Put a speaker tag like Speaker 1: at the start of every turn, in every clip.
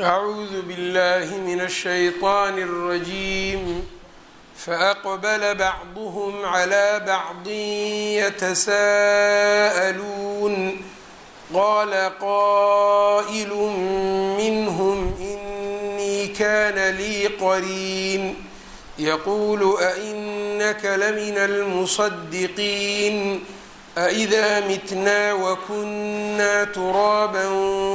Speaker 1: أعوذ بالله من الشيطان الرجيم فأقبل بعضهم على بعض يتساءلون قال قائل منهم إني كان لي قرين يقول أئنك لمن المصدقين أإذا متنا وكنا ترابا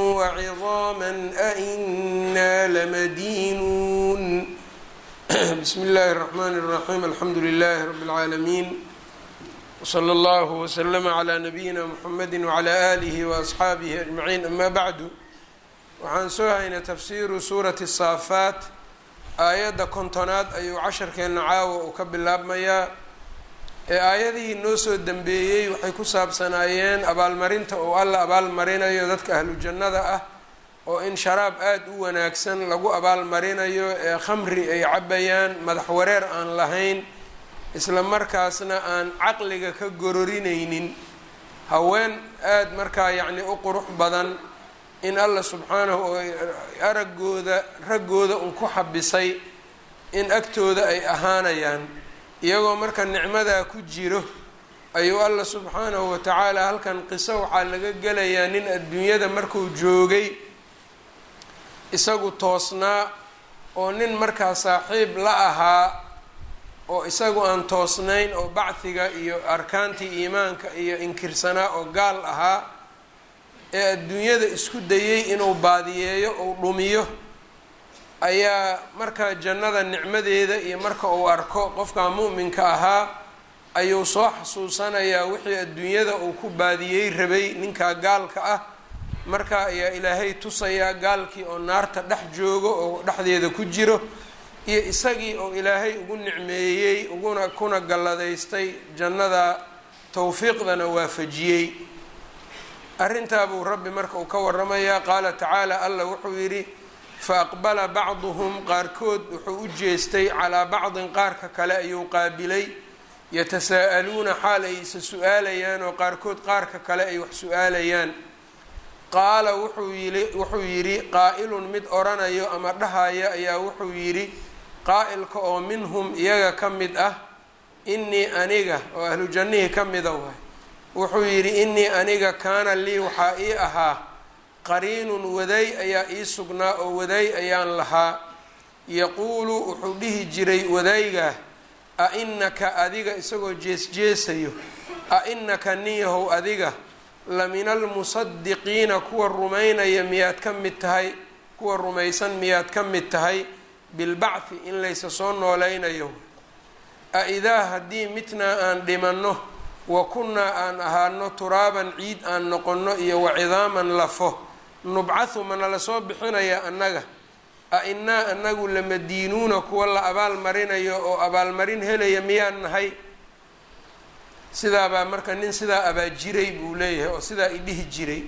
Speaker 1: وعظاما أئنا لمدينون بسم الله الرحمن الرحيم الحمد لله رب العالمين وصلى الله وسلم على نبيina mحamedi وعlى آlihi وأصxaabihi أجمaعين ama bعdu waxaan soo haynay tafsiru suurati الsaafaat aayadda kontonaad ayuu casharkeena caawa uu ka bilaabmayaa ee aayadihii noo soo dembeeyey waxay ku saabsanaayeen abaalmarinta oo alla abaalmarinayo dadka ahlu jannada ah oo in sharaab aada u wanaagsan lagu abaalmarinayo ee khamri ay cabayaan madax wareer aan lahayn isla markaasna aan caqliga ka gororinaynin haween aada markaa yacni u qurux badan in alla subxaanahu oo araggooda raggooda un ku xabisay in agtooda ay ahaanayaan iyagoo marka nicmadaa ku jiro ayuu alla subxaanahu watacaala halkan qiso waxaa laga gelayaa nin adduunyada markuu joogay isagu toosnaa oo nin markaa saaxiib la ahaa oo isagu aan toosnayn oo bacdiga iyo arkaantii iimaanka iyo inkirsanaa oo gaal ahaa ee adduunyada isku dayay inuu baadiyeeyo ou dhumiyo ayaa markaa jannada nicmadeeda iyo marka uu arko qofkaa mu'minka ahaa ayuu soo xasuusanayaa wixii adduunyada uu ku baadiyey rabay ninkaa gaalka ah markaa ayaa ilaahay tusayaa gaalkii oo naarta dhex joogo oo dhexdeeda ku jiro iyo isagii oo ilaahay ugu nicmeeyey uguna kuna galladaystay jannada towfiiqdana waafajiyey arrintaa buu rabbi marka uu ka waramayaa qaala tacaala alla wuxuu yidhi fa aqbala bacduhum qaarkood wuxuu u jeestay calaa bacdin qaarka kale ayuu qaabilay yatasaa'aluuna xaal ay isa su-aalayaan oo qaarkood qaarka kale ay wax su-aalayaan qaala wuxuu yii wuxuu yidhi qaa'ilun mid oranayo ama dhahaya ayaa wuxuu yidhi qaa'ilka oo minhum iyaga ka mid ah innii aniga oo ahlu jannihii ka mida waay wuxuu yidhi innii aniga kaana lii waxaa ii ahaa qariinun waday ayaa ii sugnaa oo waday ayaan lahaa yaquulu wuxuu dhihi jiray wadaygaa a innaka adiga isagoo jees-jeesayo a innaka niyahow adiga la min almusadiqiina kuwa rumaynaya miyaad ka mid tahay kuwa rumaysan miyaad ka mid tahay bilbacthi in laysa soo nooleynayo a idaa haddii mitnaa aan dhimanno wa kunnaa aan ahaano turaaban ciid aan noqonno iyo wacidaaman lafo nubcathu mana lasoo bixinaya annaga a innaa anagu lamadiinuuna kuwa la abaalmarinayo oo abaalmarin helaya miyaan nahay sidaabaa marka nin sidaa abaajiray buu leeyahay oo sidaa idhihi jiray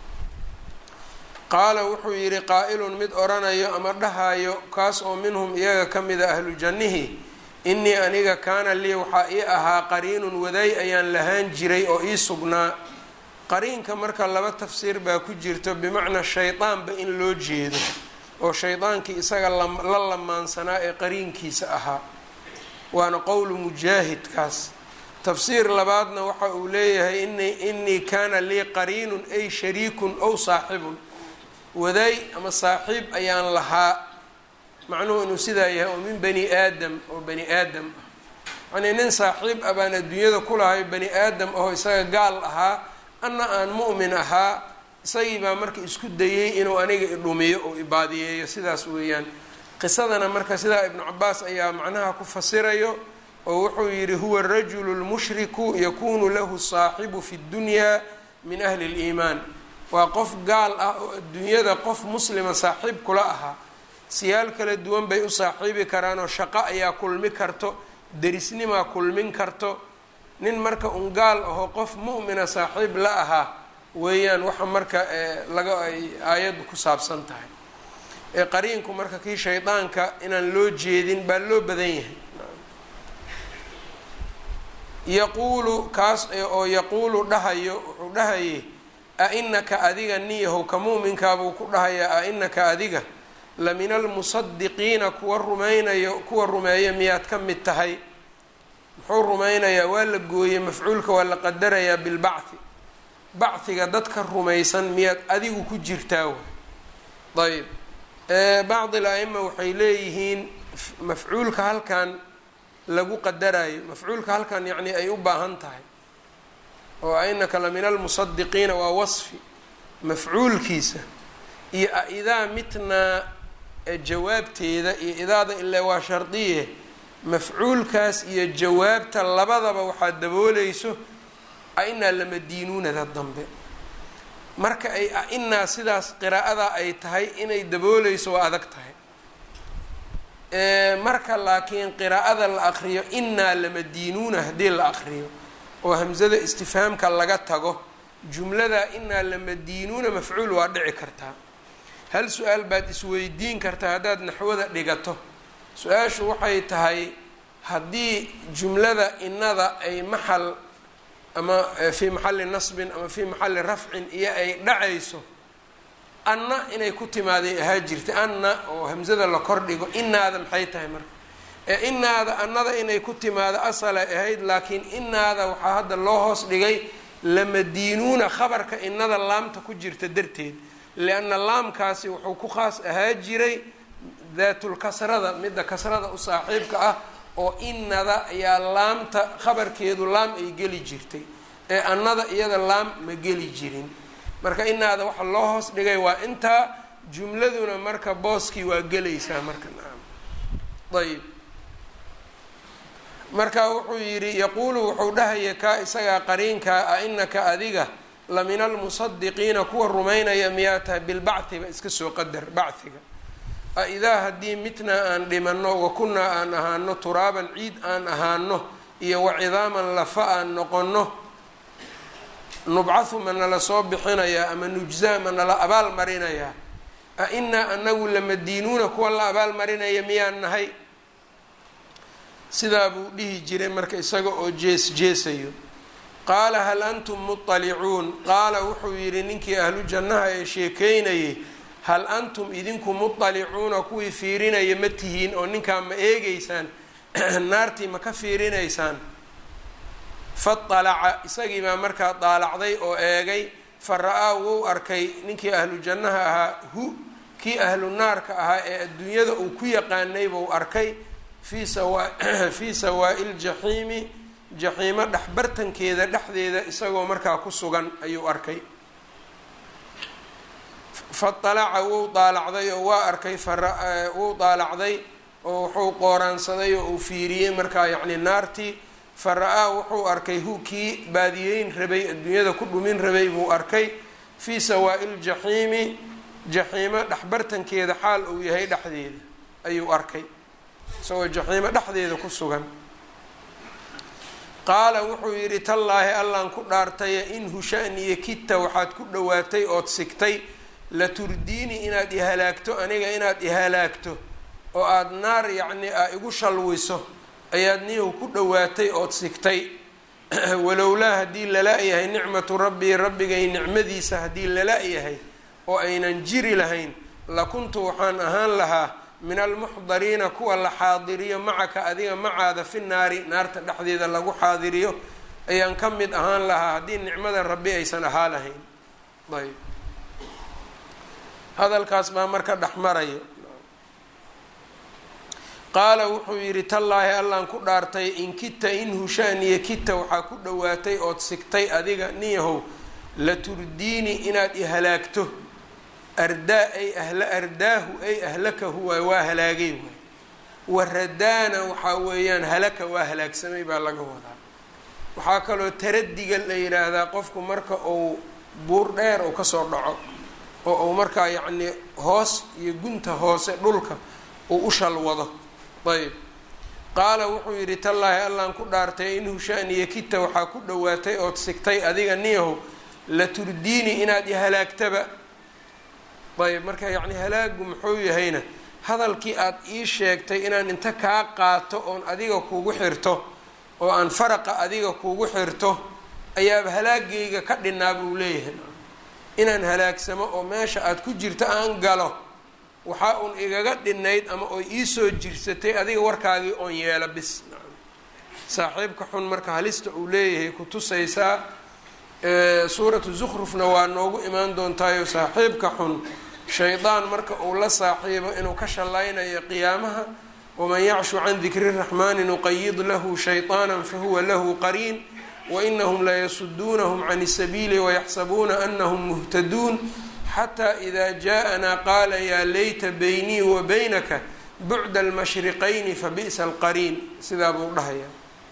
Speaker 1: qaala wuxuu yidhi qaa'ilun mid oranayo ama dhahayo kaas oo minhum iyaga ka mida ahlu jannihi innii aniga kaana lii waxaa ii ahaa qariinun waday ayaan lahaan jiray oo ii sugnaa qariinka marka laba tafsiir baa ku jirto bimacnaa shaydaanba in loo jeedo oo shaydaankii isaga la lamaansanaa ee qariinkiisa ahaa waana qowlu mujaahidkaas tafsiir labaadna waxa uu leeyahay ini innii kaana lii qariinun ay shariikun ow saaxibun waday ama saaxiib ayaan lahaa macnuhu inuu sidaa yahay oo min bani aadam oo bani aadam ah yacnii nin saaxiib ah baan adduunyada ku lahay bani aadam ahoo isaga gaal ahaa anna aan mu'min ahaa isagii baa marka isku dayey inuu aniga idhumiyo oo ibaadiyeeyo sidaas weeyaan qisadana marka sidaa ibnu cabaas ayaa macnaha ku fasirayo oo wuxuu yidhi huwa rajulu lmushriku yakunu lahu saaxibu fi ddunyaa min ahli liimaan waa qof gaal ah oo adduunyada qof muslima saaxiib kula ahaa siyaal kala duwan bay u saaxiibi karaan oo shaqo ayaa kulmi karto derisnimaa kulmin karto nin marka un gaal ahoo qof mu'mina saaxiib la ahaa weeyaan waxa marka laga ay aayaddu ku saabsan tahay ee qariinku marka kii shaydaanka inaan loo jeedin baa loo badan yahay yaquulu kaas oo yaquulu dhahayo wuxuu dhahayay a inaka adiga niyahow ka mu'minkaabuu ku dhahayaa a inaka adiga la min almusadiqiina kuwa rumaynayo kuwa rumeeya miyaad ka mid tahay muxuu rumaynayaa waa la gooyey mafcuulka waa la qadarayaa bilbacthi bachiga dadka rumaysan miyaad adigu ku jirtaa ayb bacdi la-ima waxay leeyihiin mafcuulka halkan lagu qadarayo mafcuulka halkan yacni ay u baahan tahay oo ainaka la min almusadiqiina waa wasfi mafcuulkiisa iyo aidaa mitnaa jawaabteeda iyo idaada ilaa waa shardiye mafcuulkaas iyo jawaabta labadaba waxaad dabooleyso a-inaa lamadiinuunada dambe marka ay a-inaa sidaas qiraa'ada ay tahay inay dabooleyso waa adag tahay marka laakiin qiraa'ada la aqriyo inaa lamadiinuuna haddii la aqriyo oo hamsada istifhaamka laga tago jumlada inaa lamadiinuuna mafcuul waa dhici kartaa hal su-aal baad isweydiin kartaa haddaad naxwada dhigato su-aashu waxay tahay haddii jumlada inada ay maxal ama fii maxalli nasbin ama fii maxalli rafcin iyo ay dhacayso anna inay ku timaaday ahaa jirta anna oo hamsada la kordhigo inaada maxay tahay marka ee inaada annada inay ku timaado asalay ahayd laakiin inaada waxaa hadda loo hoos dhigay lamadiinuuna khabarka inada laamta ku jirta darteed lianna laamkaasi wuxuu ku khaas ahaa jiray daatulkasrada midda kasrada u saaxiibka ah oo inada ayaa laamta khabarkeedu laam ay geli jirtay ee annada iyada laam ma geli jirin marka inaada waxa loo hoos dhigay waa intaa jumladuna marka booskii waa gelaysaa marka naam ayb marka wuxuu yidhi yaquulu wuxuu dhahaya kaa isagaa qariinkaa a inaka adiga la min almusadiqiina kuwa rumaynaya miyaa tahay bilbachiba iska soo qadar bachiga a idaa haddii mitnaa aan dhimano wa kunnaa aan ahaano turaaban ciid aan ahaano iyo wacidaaman lafa aan noqono nubcahu ma nala soo bixinayaa ama nujzaa ma nala abaal marinayaa a inaa anagu lamadiinuuna kuwa la abaal marinaya miyaan nahay sidaa buu dhihi jiray marka isaga oo jees jeesayo qaala hal antum muطalicuun qaala wuxuu yidhi ninkii ahlu jannaha ee sheekeynayay hal antum idinku muطalicuuna kuwii fiirinaya ma tihiin oo ninkaa ma eegeysaan naartii ma ka fiirinaysaan faطalaca isagii baa markaa daalacday oo eegay fa ra-aa wuu arkay ninkii ahlu jannaha ahaa hu kii ahlu naarka ahaa ee adduunyada uu ku yaqaanay buu arkay fii sawa fii sawaa'i ljaxiimi jaxiimo dhexbartankeeda dhexdeeda isagoo markaa ku sugan ayuu arkay faalaca wuu daalacday oo waa arkay wuu daalacday oo wuxuu qooraansaday oo uu fiiriyey markaa yacni naartii fa ra-aa wuxuu arkay hu kii baadiyeyn rabay adduunyada ku dhumin rabay buu arkay fii sawaa'i ljaxiimi jaxiimo dhexbartankeeda xaal uu yahay dhexdeeda ayuu arkay isagoo jaxiimo dhexdeeda ku sugan qaala wuxuu yidhi tallaahi allaan ku dhaartaya in husha-niyo kita waxaad ku dhowaatay ood sigtay la turdiini inaad ihalaagto aniga inaad ihalaagto oo aada naar yacni a igu shalwiso ayaad niyow ku dhowaatay ood sigtay walowlaa haddii lala-yahay nicmatu rabbii rabbigay nicmadiisa haddii lala-yahay oo aynan jiri lahayn lakuntu waxaan ahaan lahaa min almuxdariina kuwa la xaadiriyo macaka adiga macaada fi naari naarta dhexdeeda lagu xaadiriyo ayaan ka mid ahaan lahaa haddii nicmada rabbi aysan ahaa lahayn ayb hadalkaas baa marka dhex marayo qaala wuxuu yidhi tallaahi allaan ku dhaartay in kita in hushaaniya kita waxaa ku dhowaatay ood sigtay adiga niyahow la turdiini inaad ihalaagto ardaa ay ahla ardaahu ay ahlakahu waay waa halaagay waay waradaana waxaa weeyaan halaka waa halaagsamay baa laga wadaa waxaa kaloo taradiga la yidhaahdaa qofku marka uu buur dheer uu kasoo dhaco oo uu markaa yacnii hoos iyo gunta hoose dhulka uu u shalwado ayb qaala wuxuu yidhi tallaahi allaan ku dhaartay in hushaaniya kita waxaa ku dhowaatay ood sigtay adiga niyahow la turdiini inaad ihalaagtaba ayb marka yacni halaagu muxuu yahayna hadalkii aada ii sheegtay inaan inta kaa qaato oon adiga kugu xirto oo aan faraqa adiga kugu xirto ayaaba halaagayga ka dhinaa buu leeyahay inaan halaagsamo oo meesha aada ku jirto aan galo waxaa uun igaga dhinayd ama oy iisoo jirsatay adiga warkaagii oon yeelo bis saaxiibka xun marka halista uu leeyahay ku tusaysaa suuratu zukhrufna waa noogu imaan doontaayo saaxiibka xun shaydaan marka uu la saaxiibo inuu ka shallaynayo qiyaamaha waman yacshu can dikri raxmaani nuqayid lahu shayطaana fahuwa lahu qariin wainahum layasuduunahum can اsabiili wayaxsabuuna anahum muhtaduun xataa ida jaaءanaa qaala yaa layta baynii wa baynaka bucda almashriqayni fabi'sa alqariin sidaa buu dhahaya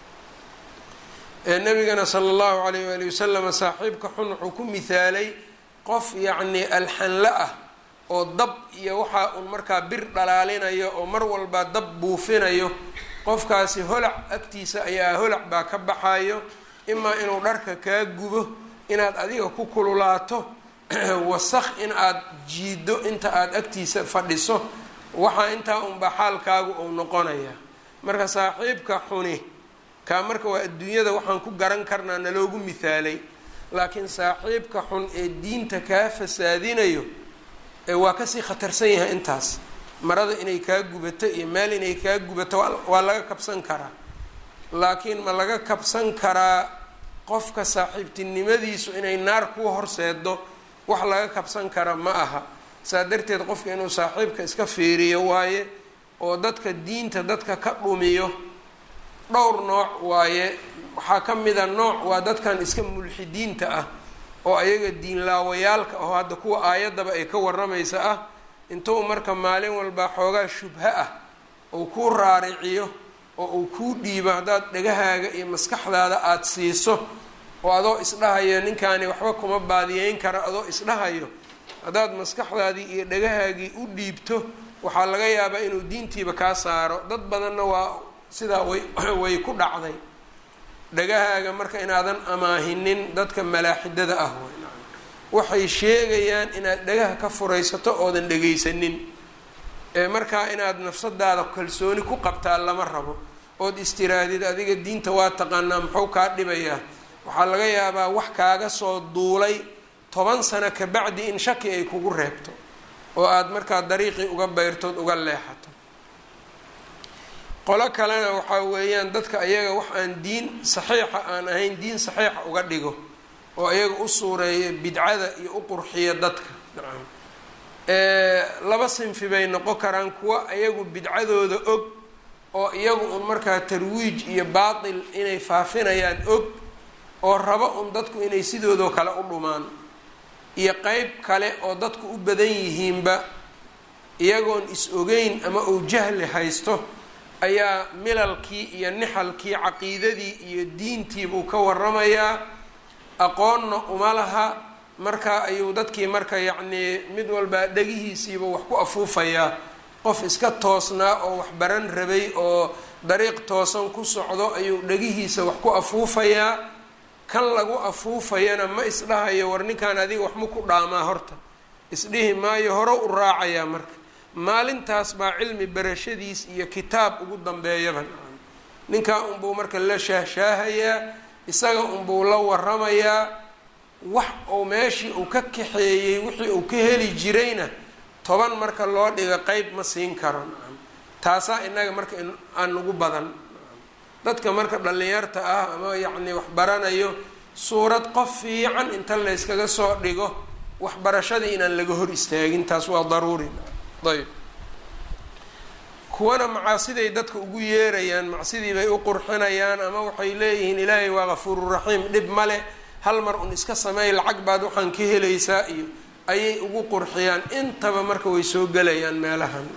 Speaker 1: nabigana sala allahu alayh waali wasalam saaxiibka xun wuxuu ku mihaalay qof yacnii alxanla ah oo dab iyo waxaa uun markaa bir dhalaalinayo oo mar walbaa dab buufinayo qofkaasi holac agtiisa ayaa holac baa ka baxayo imaa inuu dharka kaa gubo inaad adiga ku kululaato wasaq in aad jiido inta aada agtiisa fadhiso waxaa intaa unbaa xaalkaagu uu noqonaya marka saaxiibka xuni kaa marka waa adduunyada waxaan ku garan karnaa naloogu mithaalay laakiin saaxiibka xun ee diinta kaa fasaadinayo waa kasii khatarsan yahay intaas marada inay kaa gubato iyo meel inay kaa gubato waa laga kabsan karaa laakiin ma laga kabsan karaa qofka saaxiibtinimadiisu inay naar kuu horseedo wax laga kabsan kara ma aha saa darteed qofka inuu saaxiibka iska fiiriyo waaye oo dadka diinta dadka ka dhumiyo dhowr nooc waaye waxaa ka mida nooc waa dadkan iska mulxidiinta ah oo ayaga diinlaawayaalka aho hadda kuwa aayaddaba ay ka waramaysa ah intuu marka maalin walbaa xoogaa shubha ah ou kuu raariciyo oo uu kuu dhiibo haddaad dhagahaaga iyo maskaxdaada aada siiso oo adoo isdhahayo ninkaani waxba kuma baadiyeyn kara adoo isdhahayo haddaad maskaxdaadii iyo dhagahaagii u dhiibto waxaa laga yaabaa inuu diintiiba kaa saaro dad badanna waa sidaa way way ku dhacday dhagahaaga marka inaadan amaahinin dadka malaaxidada ah waxay sheegayaan inaad dhagaha ka furaysato oodan dhagaysanin ee markaa inaad nafsadaada kalsooni ku qabtaa lama rabo ood istiraadid adiga diinta waa taqaanaa muxuu kaa dhibayaa waxaa laga yaabaa wax kaaga soo duulay toban sano kabacdi in shaki ay kugu reebto oo aada markaa dariiqii uga beyrtood uga leexato qolo kalena waxaa weeyaan dadka ayaga wax aan diin saxiixa aan ahayn diin saxiixa uga dhigo oo ayaga u suureeya bidcada iyo u qurxiya dadka nacam laba sinfi bay noqon karaan kuwa iyagu bidcadooda og oo iyagu un markaa tarwiij iyo baatil inay faafinayaan og oo rabo un dadku inay sidoodoo kale u dhumaan iyo qeyb kale oo dadku u badan yihiinba iyagoon is-ogeyn ama uu jahli haysto ayaa milalkii iyo nixalkii caqiidadii iyo diintiibuu ka waramayaa aqoonna uma laha marka ayuu dadkii marka yacnii mid walbaa dhegihiisiiba wax ku afuufayaa qof iska toosnaa oo wax baran rabay oo dariiq toosan ku socdo ayuu dhegihiisa wax ku afuufayaa kan lagu afuufayana ma isdhahayo war ninkan adiga wax ma ku dhaamaa horta isdhihi maayo hore u raacayaa marka maalintaas baa cilmi barashadiis iyo kitaab ugu dambeeyaba ninkaa unbuu marka la shaahshaahayaa isaga unbuu la waramayaa wax uu meeshii uu ka kaxeeyey wixii uu ka heli jirayna toban marka loo dhiga qeyb ma siin karo taasaa inaga marka aan nagu badan dadka marka dhallinyarta ah ama yacni wax baranayo suurad qof fiican inta layskaga soo dhigo waxbarashadii inaan laga hor istaagin taas waa daruuri ayb kuwana macaasiday dadka ugu yeerayaan macsidii bay u qurxinayaan ama waxay leeyihiin ilaahay waa kafuururaxiim dhib male hal mar un iska sameey lacag baad waxaan ka helaysaa iyo ayay ugu qurxiyaan intaba marka way soo gelayaan meelahan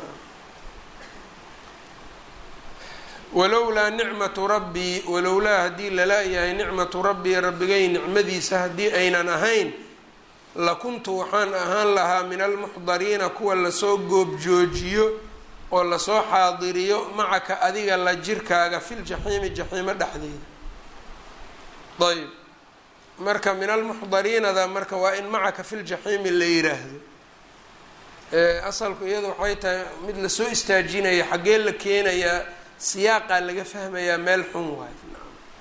Speaker 1: walowlaa nicmatu rabbii walowlaa haddii lala-yahay nicmatu rabbii rabbigay nicmadiisa haddii aynan ahayn lakuntu waxaan ahaan lahaa min almuxdariina kuwa lasoo goobjoojiyo oo lasoo xaadiriyo macaka adiga la jirkaaga filjaxiimi jaxiimo dhexdeeda ayb marka min almuxdariinada marka waa in macaka filjaxiimi la yiraahdo asalku iyada waxay tahay mid lasoo istaajinaya xaggee la keenayaa siyaaqaa laga fahmayaa meel xun waay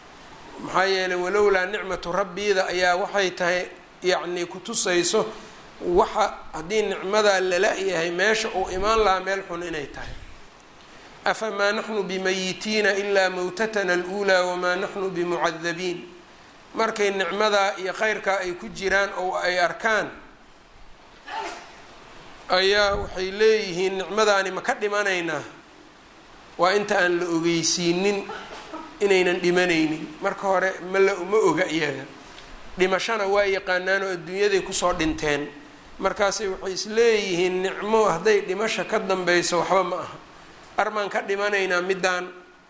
Speaker 1: maxaa yeelay walowlaa nicmatu rabbiida ayaa waxay tahay yacni kutusayso waxa haddii nicmadaa lala-yahay meesha uu imaan lahaa meel xun inay tahay afamaa naxnu bimayitiina ilaa mawtatana aluulaa wamaa naxnu bimucadabiin markay nicmadaa iyo kheyrkaa ay ku jiraan oo ay arkaan ayaa waxay leeyihiin nicmadaani ma ka dhimanaynaa waa inta aan la ogeysiinin inaynan dhimanaynin marka hore mala ma oga iyaga dhimashana waa yaqaanaan oo adduunyaday kusoo dhinteen markaasay waxay isleeyihiin nicmo hadday dhimasha ka dambeyso waxba ma aha armaan ka dhimanaynaa middaan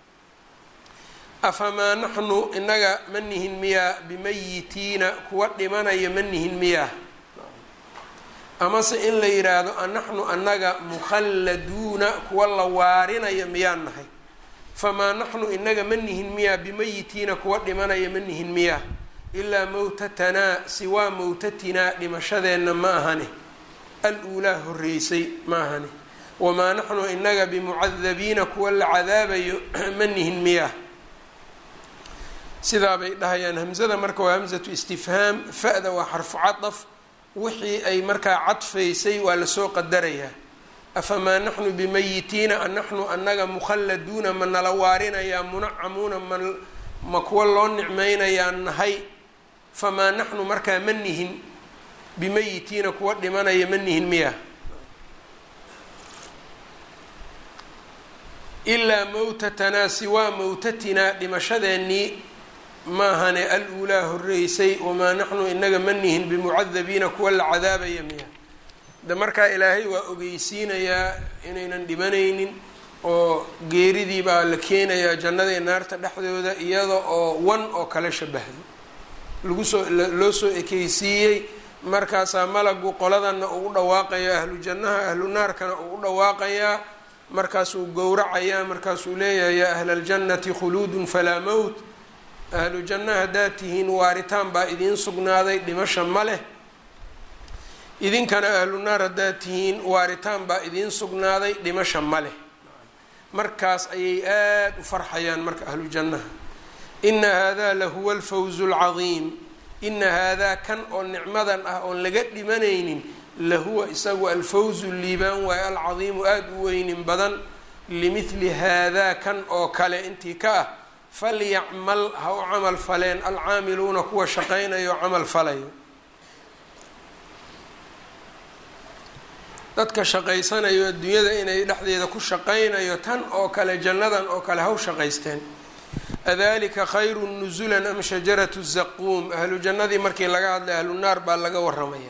Speaker 1: afamaa naxnu inaga ma nihin miyaa bimayitiina kuwa dhimanaya ma nihin miyaa amase in la yidhaahdo anaxnu annaga mukhalladuuna kuwa la waarinaya miyaan nahay famaa naxnu inaga ma nihin miyaa bimayitiina kuwa dhimanaya ma nihin miyaa ilaa mawtatanaa siwaa mawtatinaa dhimashadeenna ma ahane al-uulaa horreysay ma ahane wamaa naxnu inaga bimucadabiina kuwa la cadaabayo ma nihin miyaa sidaa bay dhahayaan hamzada marka waa hamzatu istifhaam fa-da waa xarfu cadaf wixii ay markaa cadfaysay waa lasoo qadarayaa afamaa naxnu bimayitiina anaxnu annaga mukhalladuuna ma nala waarinayaa munacamuuna ma ma kuwa loo nicmeynayaa nahay famaa naxnu markaa ma nihin bimayitiina kuwa dhimanaya ma nihin miya ilaa mawtatanaa siwaa mawtatinaa dhimashadeennii maahane al-uulaa horreysay wamaa naxnu inaga ma nihin bimucadabiina kuwa la cadaabaya miya de markaa ilaahay waa ogeysiinayaa inaynan dhimanaynin oo geeridii baa la keenayaa jannada iyo naarta dhexdooda iyada oo wan oo kale shabahdo lagu soo loo soo ekeysiiyey markaasaa malagu qoladanna uu u dhawaaqayaa ahlu jannaha ahlu naarkana uu u dhawaaqayaa markaasuu gowracayaa markaasuu leeyahay yaa ahla aljannati khuluudun falaa mowt ahlu janna haddaad tihiin waaritaan baa idiin sugnaaday dhimasha ma leh idinkana ahlu naar haddaad tihiin waaritaan baa idiin sugnaaday dhimasha ma leh markaas ayay aada u farxayaan marka ahlu jannaha ina haadaa lahuwa alfawzu alcadiim ina haadaa kan oo nicmadan ah oon laga dhimanaynin lahuwa isagu alfawzu liibaan waaye alcadiimu aada u weynin badan limidli haadaa kan oo kale intii ka ah falyacmal ha u camal faleen alcaamiluuna kuwa shaqaynayo camal falayo dadka shaqaysanayo adduunyada inay dhexdeeda ku shaqaynayo tan oo kale jannadan oo kale haw shaqaysteen adalika khayru nusulan am shajaratu zaquum ahlu jannadii markii laga hadlay ahlu naar baa laga waramaya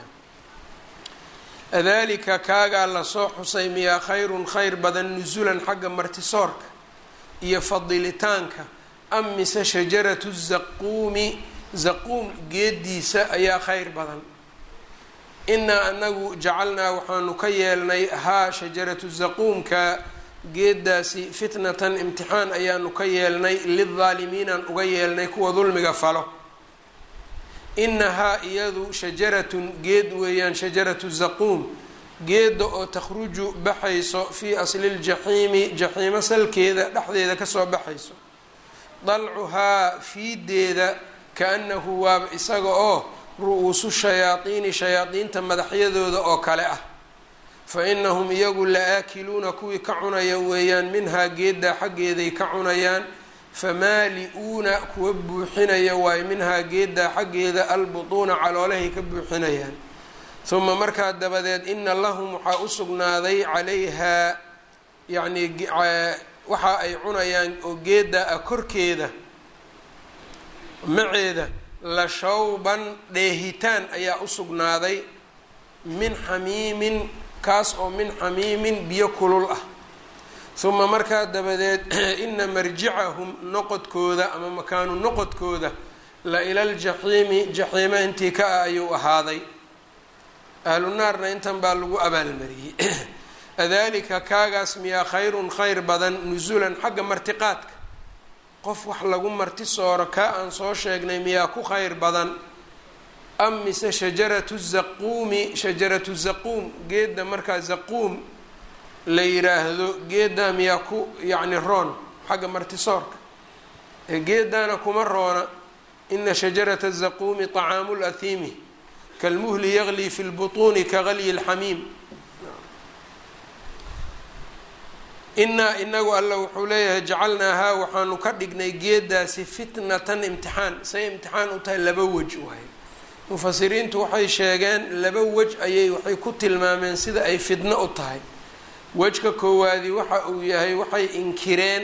Speaker 1: adalika kaagaa lasoo xusay miyaa khayrun khayr badan nusulan xagga martisoorka iyo fadilitaanka am mise shajaratu zaquumi zaquum geediisa ayaa khayr badan inaa anagu jacalnaa waxaanu ka yeelnay haa shajaratu zaquumka geedaasi fitnatan imtixaan ayaanu ka yeelnay lildaalimiinaan uga yeelnay kuwa dulmiga falo inahaa iyadu shajaratun geed weeyaan shajaratu zaquum geeda oo takhruju baxayso fii asli ljaxiimi jaxiimo salkeeda dhexdeeda kasoo baxayso dalcuhaa fiideeda kaanahu waaba isaga oo ru-uusu shayaadiini shayaadiinta madaxyadooda oo kale ah fa inahum iyagu la aakiluuna kuwii ka cunaya weeyaan minhaa geeddaa xaggeeday ka cunayaan famaali-uuna kuwa buuxinaya waayo minhaa geeddaa xaggeeda albutuuna caloolahay ka buuxinayaan uma markaa dabadeed ina lahum waxaa u sugnaaday calayhaa yacnii waxa ay cunayaan oo geedda ah korkeeda maceeda la shawban dheehitaan ayaa u sugnaaday min xamiimin kaas oo min xamiimin biyo kulul ah uma markaa dabadeed ina marjicahum noqodkooda ama makaanu noqodkooda la ila ljaxiimi jaxiima intii ka ah ayuu ahaaday ahlu naarna intan baa lagu abaalmariyey adalika kaagaas miyaa khayrun khayr badan nusulan xagga martiqaadka qof wax lagu marti sooro kaa aan soo sheegnay miyaa ku khayr badan am mise shajaratu zaquumi shajaratu zaquum geedda markaa zaquum la yiraahdo geeddaa miyaa ku yacni roon xagga martisoorka ee geeddaana kuma roona ina shajarata zaquumi طacaamu lathiimi kalmuhli yaglii fi lbutuuni kagalyi lxamiim inaa inagu alla wuxuu leeyahay jacalnaahaa waxaanu ka dhignay geedaasi fitnatan imtixaan say imtixaan u tahay laba wej waay mufasiriintu waxay sheegeen laba wej ayay waxay ku tilmaameen sida ay fitno u tahay wejka koowaadi waxa uu yahay waxay inkireen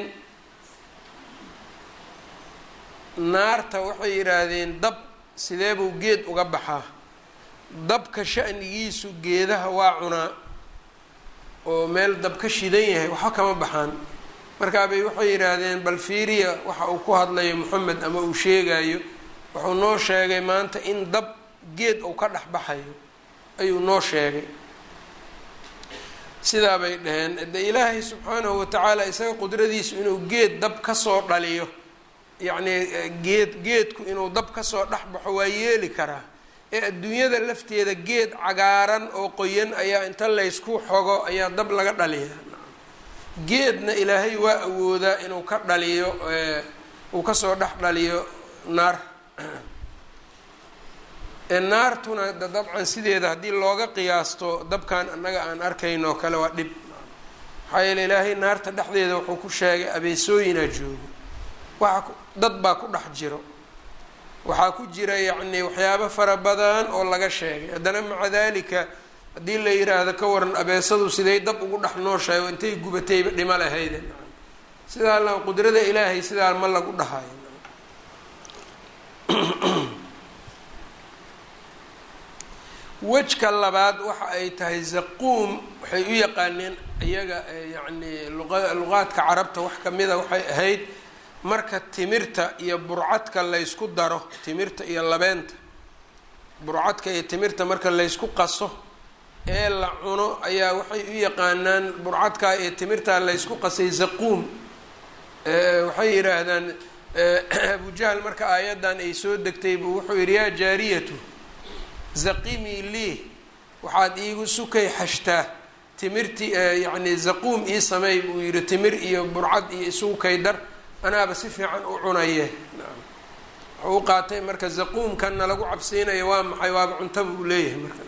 Speaker 1: naarta waxay yidhaahdeen dab sidee buu geed uga baxaa dabka sha'nigiisu geedaha waa cunaa oo meel dab ka shidan yahay waxba kama baxaan markaabay waxay yidhaahdeen bal fiiriya waxa uu ku hadlayo moxamed ama uu sheegayo wuxuu noo sheegay maanta in dab geed uu ka dhex baxayo ayuu noo sheegay sidaa bay dhaheen de ilaahay subxaanahu watacaala isaga qudradiisu inuu geed dab kasoo dhaliyo yacnii geed geedku inuu dab kasoo dhex baxo waa yeeli karaa ee adduunyada lafteeda geed cagaaran oo qoyan ayaa inta laysku xogo ayaa dab laga dhaliyaa geedna ilaahay waa awoodaa inuu ka dhaliyo uu kasoo dhex dhaliyo naar naartuna da dabcan sideeda haddii looga qiyaasto dabkan annaga aan arkayno oo kale waa dhib maxaa yeele ilaahay naarta dhexdeeda wuxuu ku sheegay abeesooyinaa joogo waxa dad baa ku dhex jiro waxaa ku jira yacni waxyaabo fara badan oo laga sheegay haddana maca dalika haddii la yiraahdo ka waran abeesadu siday dab ugu dhex nooshahay oo intay gubatayba dhimo lahayde sidaa la qudrada ilaahay sidaa ma lagu dhahayo wejka labaad waxa ay tahay zaquum waxay u yaqaaneen iyaga yacni luqaadka carabta wax kamida waxay ahayd marka timirta iyo burcadka laysku daro timirta iyo labeenta burcadka iyo timirta marka laysku qaso ee la cuno ayaa waxay u yaqaanaan burcadkaa iyo timirtaa laysku qasay zaquum waxay yidhaahdaan abujahl marka aayaddan ay soo degtay buu wuxuu yidhi yaa jaariyatu zaqimii lii waxaad iigu sukay xashtaa timirti yacni zaquum ii sameey buu yidhi timir iyo burcad iyo isugu kay dar anaaba si fiican u cunaye wuxuu u qaatay marka zaquumkanna lagu cabsiinayo waa maxay waaba cuntaba uu leeyahay marka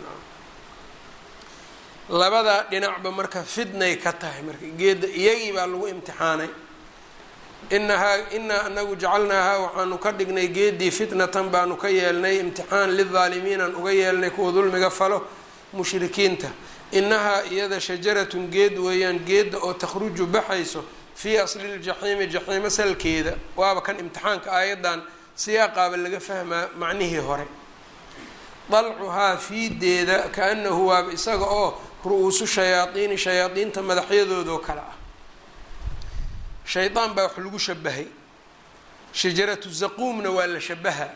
Speaker 1: labadaa dhinacba marka fidnay ka tahay marka geedda iyagii baa lagu imtixaanay inahaa inaa anagu jacalnaahaa waxaanu ka dhignay geedii fitnatan baanu ka yeelnay imtixaan lidaalimiinaan uga yeelnay kuwa dulmiga falo mushrikiinta inahaa iyada shajaratun geed weeyaan geedda oo takhruju baxayso fii asli ljaxiimi jaxiimo salkeeda waaba kan imtixaanka aayaddan siyaaqaaba laga fahmaa macnihii hore dalcuhaa fiideeda kaanahu waaba isaga oo ru-uusu shayaadiini shayaadiinta madaxyadoodoo kale ah shaydaan baa wax lagu shabahay shajaratu zaquumna waa la shabaha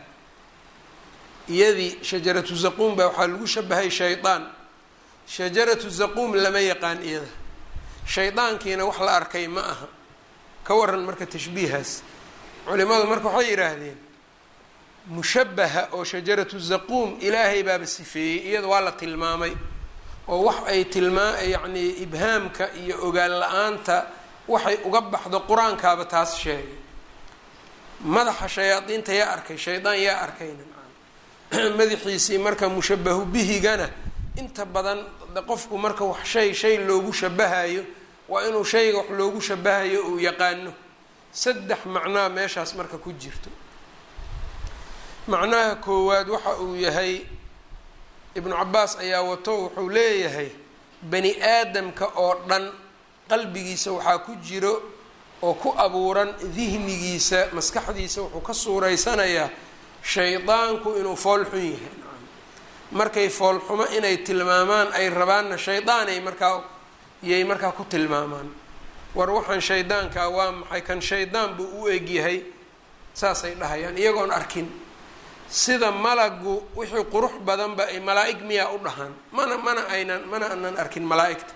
Speaker 1: iyadii shajaratu zaquum baa waxaa lagu shabahay shaydaan shajaratu zaquum lama yaqaan iyada shaydaankiina wax la arkay ma aha ka waran marka tashbiihaas culimadu marka waxay yidhaahdeen mushabaha oo shajaratu zaquum ilaahay baaba sifeeyey iyada waa la tilmaamay oo wax ay tilmaa yacni ibhaamka iyo ogaan la-aanta waxay uga baxdo qur-aankaaba taas sheegay madaxa shayaadiinta yaa arkay shaydaan yaa arkayna madaxiisii marka mushabahu bihigana inta badan qofku marka wax shay shay loogu shabahayo waa inuu shayga wax loogu shabahayo uu yaqaano saddex macnaa meeshaas marka ku jirto macnaha koowaad waxa uu yahay ibnu cabaas ayaa wato wuxuu leeyahay bani aadamka oo dhan qalbigiisa waxaa ku jiro oo ku abuuran dihnigiisa maskaxdiisa wuxuu ka suuraysanayaa shaydaanku inuu fool xun yahay markay foolxumo inay tilmaamaan ay rabaanna shaydaanay markaa yay markaa ku tilmaamaan war waxaan shaydaankaa waa maxay kan shaydaan buu u egyahay saasay dhahayaan iyagoon arkin sida malagu wixii qurux badanba ay malaa-ig miyaa u dhahaan mana mana aynan mana anan arkin malaa-igta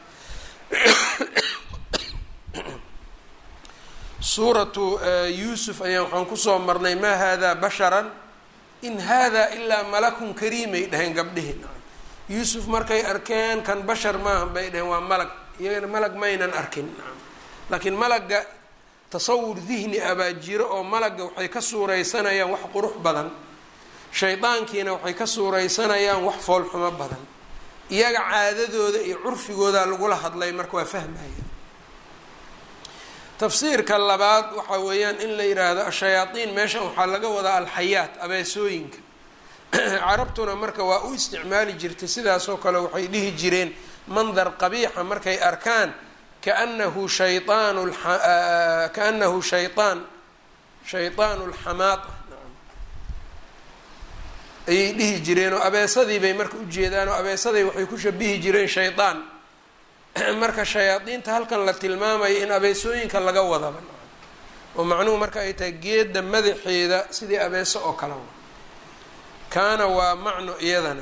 Speaker 1: suuratu yuusuf ayaan waxaan kusoo marnay maa haadaa basharan in haadaa ilaa malakun kariimay dhaheen gabdhihi yuusuf markay arkeen kan bashar maaha bay dhaheen waa malag iyagana malag maynan arkin laakiin malagga tasawur dihni abaa jiro oo malagga waxay ka suuraysanayaan wax qurux badan shaydaankiina waxay ka suuraysanayaan wax foolxumo badan iyaga caadadooda iyo curfigooda lagula hadlay marka waa fahmaya tafsiirka labaad waxa weeyaan in la yidhaahdo ashayaatiin meeshan waxaa laga wadaa alxayaat abeesooyinka carabtuna marka waa u isticmaali jirtay sidaasoo kale waxay dhihi jireen mandar qabiixa markay arkaan kaanahu shayaan kaanahu shayaan shayطaan اlxamaata ayay dhihi jireen oo abeesadii bay marka ujeedaan oo abeesaday waxay ku shabihi jireen shaydaan marka shayaadiinta halkan la tilmaamayo in abeesooyinka laga wadaba oo macnuhu marka ay tahay geedda madaxeeda sidii abeeso oo kale kaana waa macno iyadana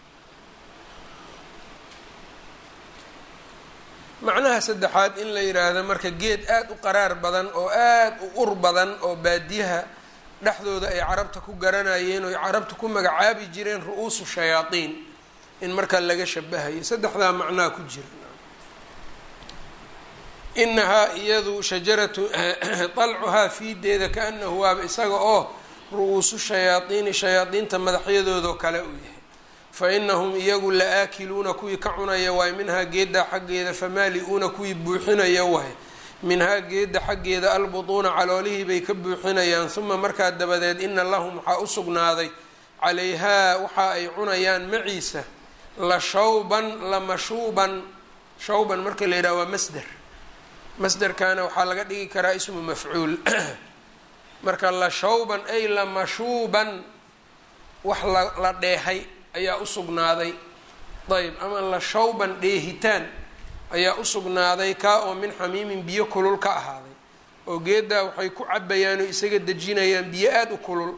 Speaker 1: macnaha saddexaad in la yidhaahdo marka geed aada u qaraar badan oo aada u ur badan oo baadiyaha dhexdooda ay carabta ku garanayeen oo ay carabta ku magacaabi jireen ru-uusu shayaadiin in markaa laga shabahayo saddexdaa macnaha ku jira inahaa iyadu shajaratu dalcuhaa fiideeda kaanahu waaba isaga oo ru-uusu shayaadiini shayaadiinta madaxyadoodao kale uu yahay fa inahum iyagu la aakiluuna kuwii ka cunaya waay minhaa geedda xaggeeda famaali-uuna kuwii buuxinaya waay minhaa geedda xaggeeda albutuuna caloolihii bay ka buuxinayaan uma markaa dabadeed ina lahum waxaa u sugnaaday calayhaa waxa ay cunayaan maciisa la shawban la mashuuban shawban marka la yidhaha waa masder masderkana waxaa laga dhigi karaa ismu mafcuul marka la shawban ay la mashuuban wax la la dheehay ayaa u sugnaaday ayb ama la shawban dheehitaan ayaa u sugnaaday kaa oo min xamiimin biyo kulul ka ahaaday oo geeddaa waxay ku cabayaan oo isaga dejinayaan biyo aada u kulul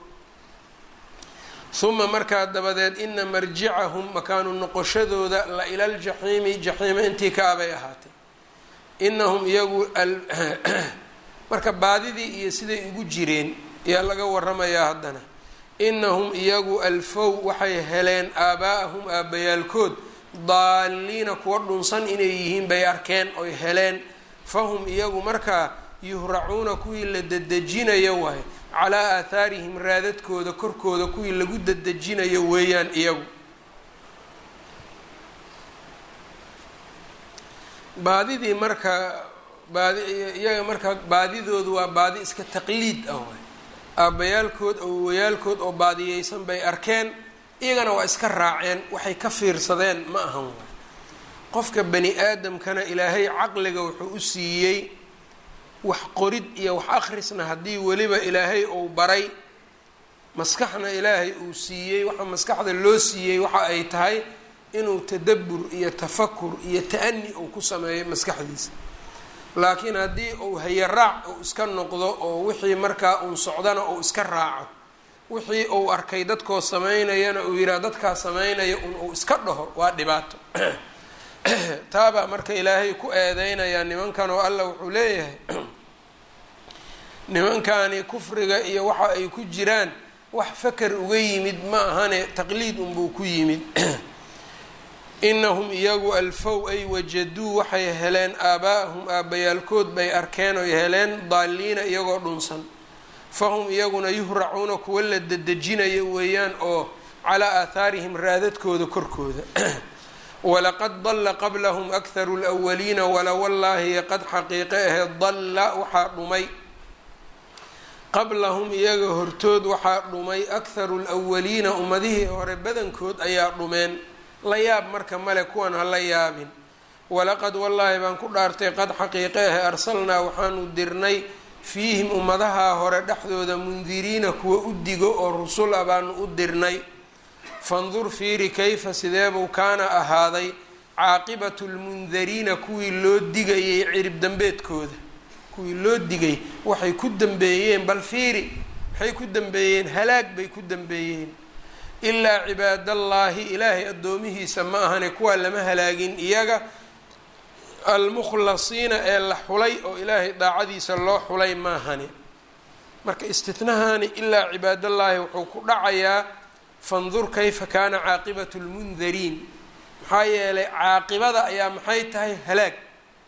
Speaker 1: uma markaa dabadeed ina marjicahum makaanu noqoshadooda la ila ljaxiimi jaxiima intii kaabay ahaatay inahum iyagu marka baadidii iyo siday ugu jireen ayaa laga waramayaa haddana inahum iyagu alfow waxay heleen aabaa'ahum aabbayaalkood daaliina kuwa dhunsan inay yihiin bay arkeen oy heleen fahum iyagu markaa yuhracuuna kuwii la dedejinayo waaye calaa aathaarihim raadadkooda korkooda kuwii lagu dedejinayo weeyaan iyagu baadidii marka baadi iyaga marka baadidoodu waa baadi iska taqliid ah waay aabbayaalkood awowayaalkood oo baadiyeysan bay arkeen iyagana waa iska raaceen waxay ka fiirsadeen ma ahan waay qofka bani aadamkana ilaahay caqliga wuxuu u siiyey wax qorid iyo wax akhrisna haddii weliba ilaahay uu baray maskaxna ilaahay uu siiyey waxa maskaxda loo siiyey waxa ay tahay inuu tadabbur iyo tafakur iyo ta-ani uu ku sameeyo maskaxdiisa laakiin haddii uu hayaraac uu iska noqdo oo wixii markaa uun socdana uu iska raaco wixii uu arkay dadkoo sameynayana uu yidhaha dadkaa sameynaya un uu iska dhaho waa dhibaato taabaa marka ilaahay ku eedeynayaa nimankan oo allah wuxuu leeyahay nimankani kufriga iyo waxa ay ku jiraan wax faker uga yimid ma ahane taqliid unbuu ku yimid inahum iyagu alfow ay wajaduu waxay heleen aabaa'ahum aabbayaalkood bay arkeen oy heleen daaliina iyagoo dhunsan fahum iyaguna yuhracuuna kuwa la dedejinayo weeyaan oo calaa aathaarihim raadadkooda korkooda walaqad dalla qablahum akharu lwaliina wala wallaahi qad xaqiiqe ahe dalla waxaa dhumay qablahum iyaga hortood waxaa dhumay akharu lwaliina ummadihii hore badankood ayaa dhumeen la yaab marka male kuwan ha la yaabin walaqad wallaahi baan ku dhaartay qad xaqiiqe ahe arsalnaa waxaanu dirnay fiihim ummadaha hore dhexdooda mundiriina kuwa u digo oo rusul a baanu u dirnay fandur fiiri kayfa sideebuu kaana ahaaday caaqibatu lmundariina kuwii loo digayay cirib dambeedkooda kuwii loo digay waxay ku dambeeyeen bal fiiri maxay ku dambeeyeen halaag bay ku dambeeyeen ilaa cibaadallaahi ilaahay addoomihiisa ma ahane kuwaa lama halaagin iyaga almukhlasiina ee la xulay oo ilaahay daacadiisa loo xulay maahane marka istithnahani ilaa cibaadallaahi wuxuu ku dhacayaa fandur kayfa kaana caaqibatu lmundariin maxaa yeelay caaqibada ayaa maxay tahay halaag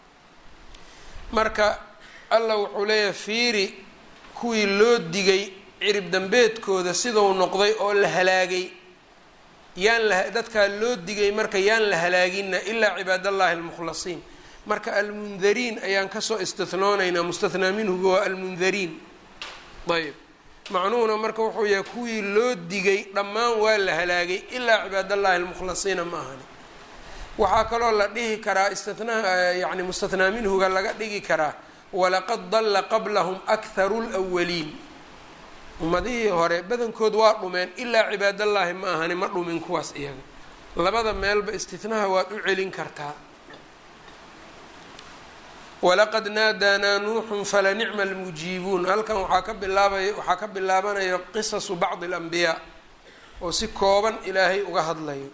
Speaker 1: marka allah wuxuu leeyahay fiiri kuwii loo digay cirib dambeedkooda siduu noqday oo la halaagay yaan la dadkaa loo digay marka yaan la halaagina ilaa cibaadallaahi almukhlasiin marka almundariin ayaan kasoo istinoonaynaa mustathnaa minhuga waa almundariin ayb macnuhuna marka wuxuu yahay kuwii loo digay dhammaan waa la halaagay ilaa cibaadallaahi almukhlasiina ma ahani waxaa kaloo la dhihi karaa istinaha yani mustathnaa minhuga laga dhigi karaa walaqad dalla qablahum akharu lwaliin ummadihii hore badankood waa dhumeen ilaa cibaadallaahi ma ahani ma dhumin kuwaas iyaga labada meelba istinaha waad u celin kartaa walaqad naadaanaa nuuxun falanicma almujiibuun halkan waxaa ka bilaabay waxaa ka bilaabanaya qisasu bacdi alambiyaa oo si kooban ilaahay uga hadlayo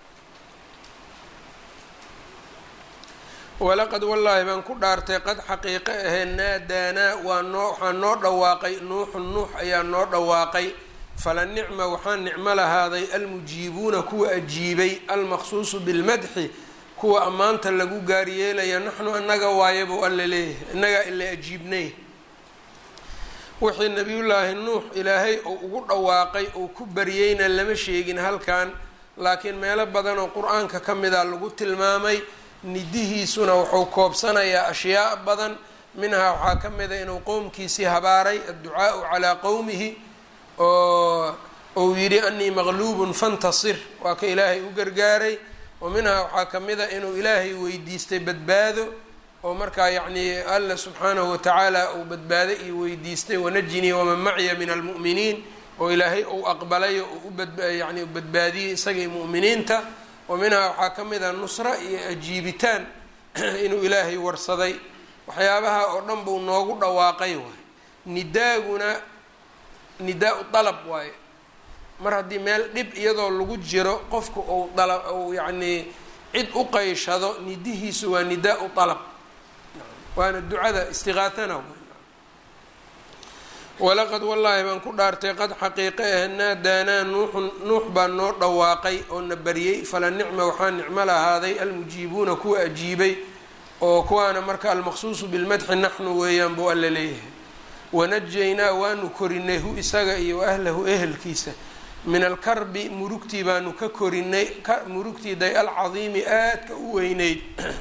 Speaker 1: walaqad wallaahi baan ku dhaartay qad xaqiiqo ahee naadaanaa waa noo waxaa noo dhawaaqay nuuxun nuux ayaa noo dhawaaqay fala nicma waxaa nicmo lahaaday almujiibuuna kuwa ajiibay almaqsuusu bilmadxi kuwa ammaanta lagu gaaryeelaya naxnu annaga waaye buu alla leeyahay innagaa ila ajiibnay wixii nabiyullaahi nuux ilaahay uu ugu dhawaaqay uu ku baryeyna lama sheegin halkan laakiin meelo badan oo qur-aanka ka mida lagu tilmaamay nidihiisuna wuxuu koobsanayaa ashyaa badan minhaa waxaa ka mida inuu qowmkiisii habaaray adducaau calaa qowmihi oo uu yidhi anii maqluubun fantasir waa ka ilaahay u gargaaray wa minhaa waxaa ka mida inuu ilaahay weydiistay badbaado oo markaa yacnii alla subxaanahu watacaala uu badbaado iyo weydiistay wanajinii waman macya min almu'miniin oo ilaahay uu aqbalayo uu yani badbaadiyey isagii mu'miniinta wa minhaa waxaa ka mid a nusra iyo ajiibitaan inuu ilaahay warsaday waxyaabaha oo dhan buu noogu dhawaaqay waay nidaaguna nidaa-u dalab waaye mar haddii meel dhib iyadoo lagu jiro qofku uu dala uu yacnii cid u qayshado nidihiisu waa nidaa-u dalab waana ducada istiqaatana walaqad wallaahi baan ku dhaartay qad xaqiiqe ah naadaanaa nuuxun nuux baa noo dhawaaqay oo na baryey fala nicma waxaa nicmo lahaaday almujiibuuna kuwa ajiibay oo kuwaana marka almaqsuusu bilmadxi naxnu weeyaan buu alla leeyahay wanajaynaa waanu korinay hu isaga iyo ahlahu ehelkiisa min alkarbi murugtii baanu ka korinay murugtii day alcadiimi aadka u weyneyd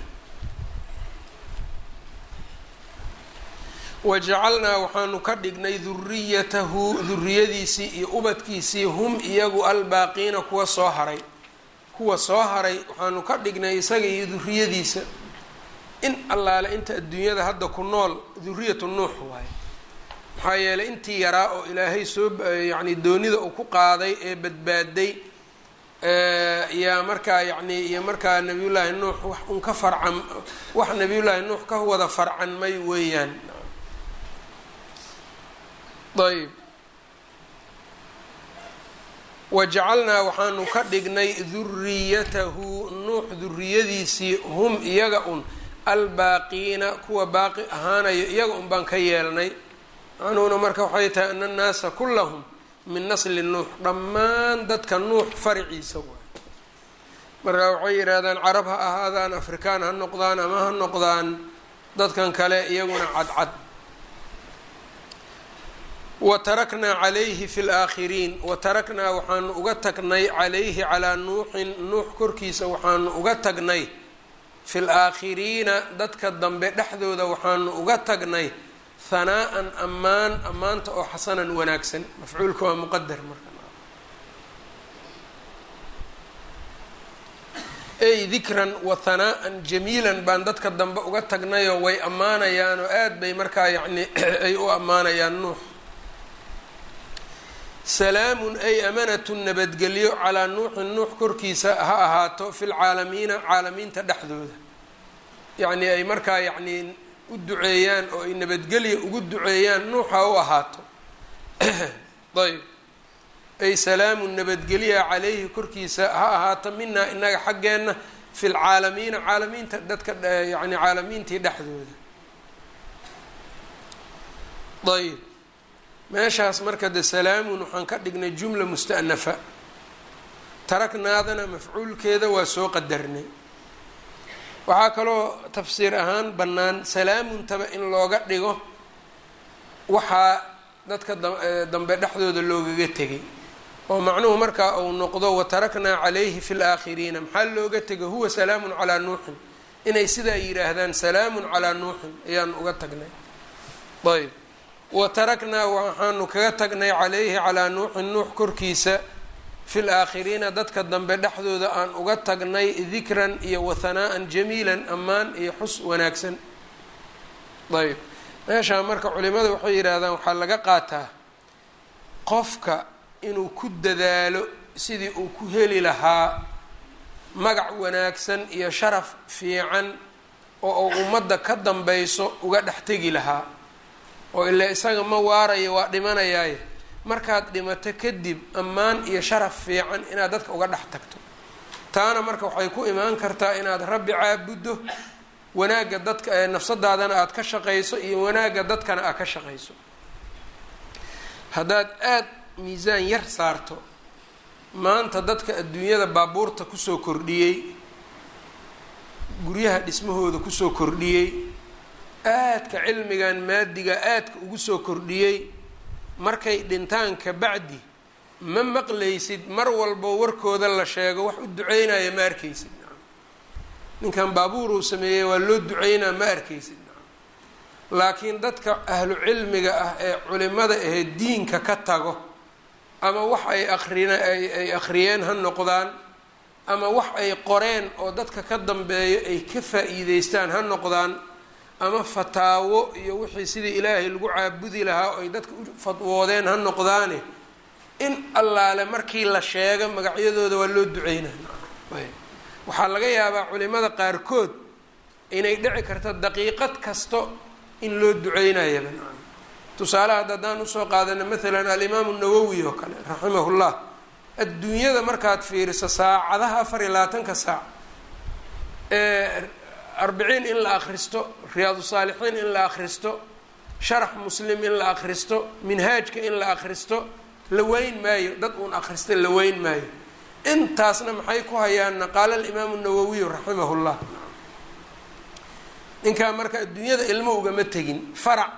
Speaker 1: wajacalnaa waxaanu ka dhignay duriyatahu duriyadiisii iyo ubadkiisii hum iyagu albaaqiina kuwa soo haray kuwa soo haray waxaanu ka dhignay isaga iyo duriyadiisa in allaale inta adduunyada hadda ku nool duriyatu nuux waaye maxaa yeelay intii yaraa oo ilaahay soo yacni doonida uu ku qaaday ee badbaaday yaa markaa yacni iyo markaa nabiyullaahi nuux wax un ka farcan wax nabiyullaahi nuux ka wada farcanmay weeyaan ayb wajacalnaa waxaanu ka dhignay duriyatahu nuux duriyadiisii hum iyaga un albaaqiina kuwa baaqi ahaanayo iyaga un baan ka yeelnay macnuhuna marka waxay tahay ana annaasa kullahum min nasli nuux dhammaan dadka nuux fariciisa waay marka waxay yidhaahdaan carab ha ahaadaan afrikaan ha noqdaan ama ha noqdaan dadkan kale iyaguna cadcad wa taraknaa calayhi fi laakhiriin wa taraknaa waxaanu uga tagnay calayhi calaa nuuxin nuux korkiisa waxaanu uga tagnay fi laakhiriina dadka dambe dhexdooda waxaanu uga tagnay hanaa'an ammaan ammaanta oo xasanan wanaagsan mafcuulka waa muqadar marka ey dikran wa hanaa'an jamiilan baan dadka dambe uga tagnayoo way ammaanayaan oo aad bay markaa yacni ay u ammaanayaan nuux salaamun ay amanatun nabadgelyo calaa nuuxin nuux korkiisa ha ahaato fi lcaalamiina caalamiinta dhexdooda yacnii ay markaa yacnii u duceeyaan oo ay nabadgelya ugu duceeyaan nuux ha u ahaato ayb ay salaamun nabadgelya calayhi korkiisa ha ahaato minaa inaga xaggeenna fi lcaalamiina caalamiinta dadka yani caalamiintii dhexdooda ayb meeshaas marka de salaamun waxaan ka dhignay jumla musta'nafa taraknaadana mafcuulkeeda waa soo qadarnay waxaa kaloo tafsiir ahaan bannaan salaamuntaba in looga dhigo waxaa dadka dambe dhexdooda loogaga tegay oo macnuhu markaa uu noqdo wataraknaa calayhi fi laakhiriina maxaa looga tegay huwa salaamun calaa nuuxin inay sidaa yidhaahdaan salaamun calaa nuuxin ayaan uga tagnay ayb wataraknaa waxaanu kaga tagnay calayhi calaa nuuxin nuux korkiisa fi laakhiriina dadka dambe dhexdooda aan uga tagnay dikran iyo wahanaa-an jamiilan ammaan iyo xus wanaagsan ayb meeshaa marka culimada waxay yidhaahdaan waxaa laga qaataa qofka inuu ku dadaalo sidii uu ku heli lahaa magac wanaagsan iyo sharaf fiican oo uu ummadda ka dambayso uga dhex tegi lahaa oo ilaa isaga ma waarayo waa dhimanayaaye markaad dhimato kadib ammaan iyo sharaf fiican inaad dadka uga dhex tagto taana marka waxay ku imaan kartaa inaad rabbi caabuddo wanaagga dadka ee nafsadaadana aada ka shaqayso iyo wanaagga dadkana aad ka shaqayso haddaad aada miisaan yar saarto maanta dadka adduunyada baabuurta kusoo kordhiyey guryaha dhismahooda kusoo kordhiyey aadka cilmigan maadiga aadka ugu soo kordhiyey markay dhintaan ka bacdi ma maqlaysid mar walbo warkooda la sheego wax u duceynaya ma arkaysid ninkan baabuur uu sameeyey waa loo duceynaa ma arkaysid laakiin dadka ahlu cilmiga ah ee culimada ahee diinka ka tago ama wax ay aqrin ay akhriyeen ha noqdaan ama wax ay qoreen oo dadka ka dambeeyo ay ka faa-iideystaan ha noqdaan ama fataawo iyo wixii sidii ilaahay lagu caabudi lahaa oo ay dadka u fadwoodeen ha noqdaane in allaale markii la sheego magacyadooda waa loo duceynaa waxaa laga yaabaa culimada qaarkood inay dhici karto daqiiqad kasto in loo duceynayaba tusaale hadda haddaan usoo qaadano maalan alimaamu nawowi oo kale raximahullah adduunyada markaad fiiriso saacadaha afar iyo labaatanka saac ee arbiciin in la akhristo riyaadu saalixiin in la akhristo sharax muslim in la akhristo minhaajka in la akhristo la weyn maayo dad uun akhrista la weyn maayo intaasna maxay ku hayaanna qaala alimaamu nawowiyu raximahullah ninkaa marka adduunyada ilmo ugama tegin farac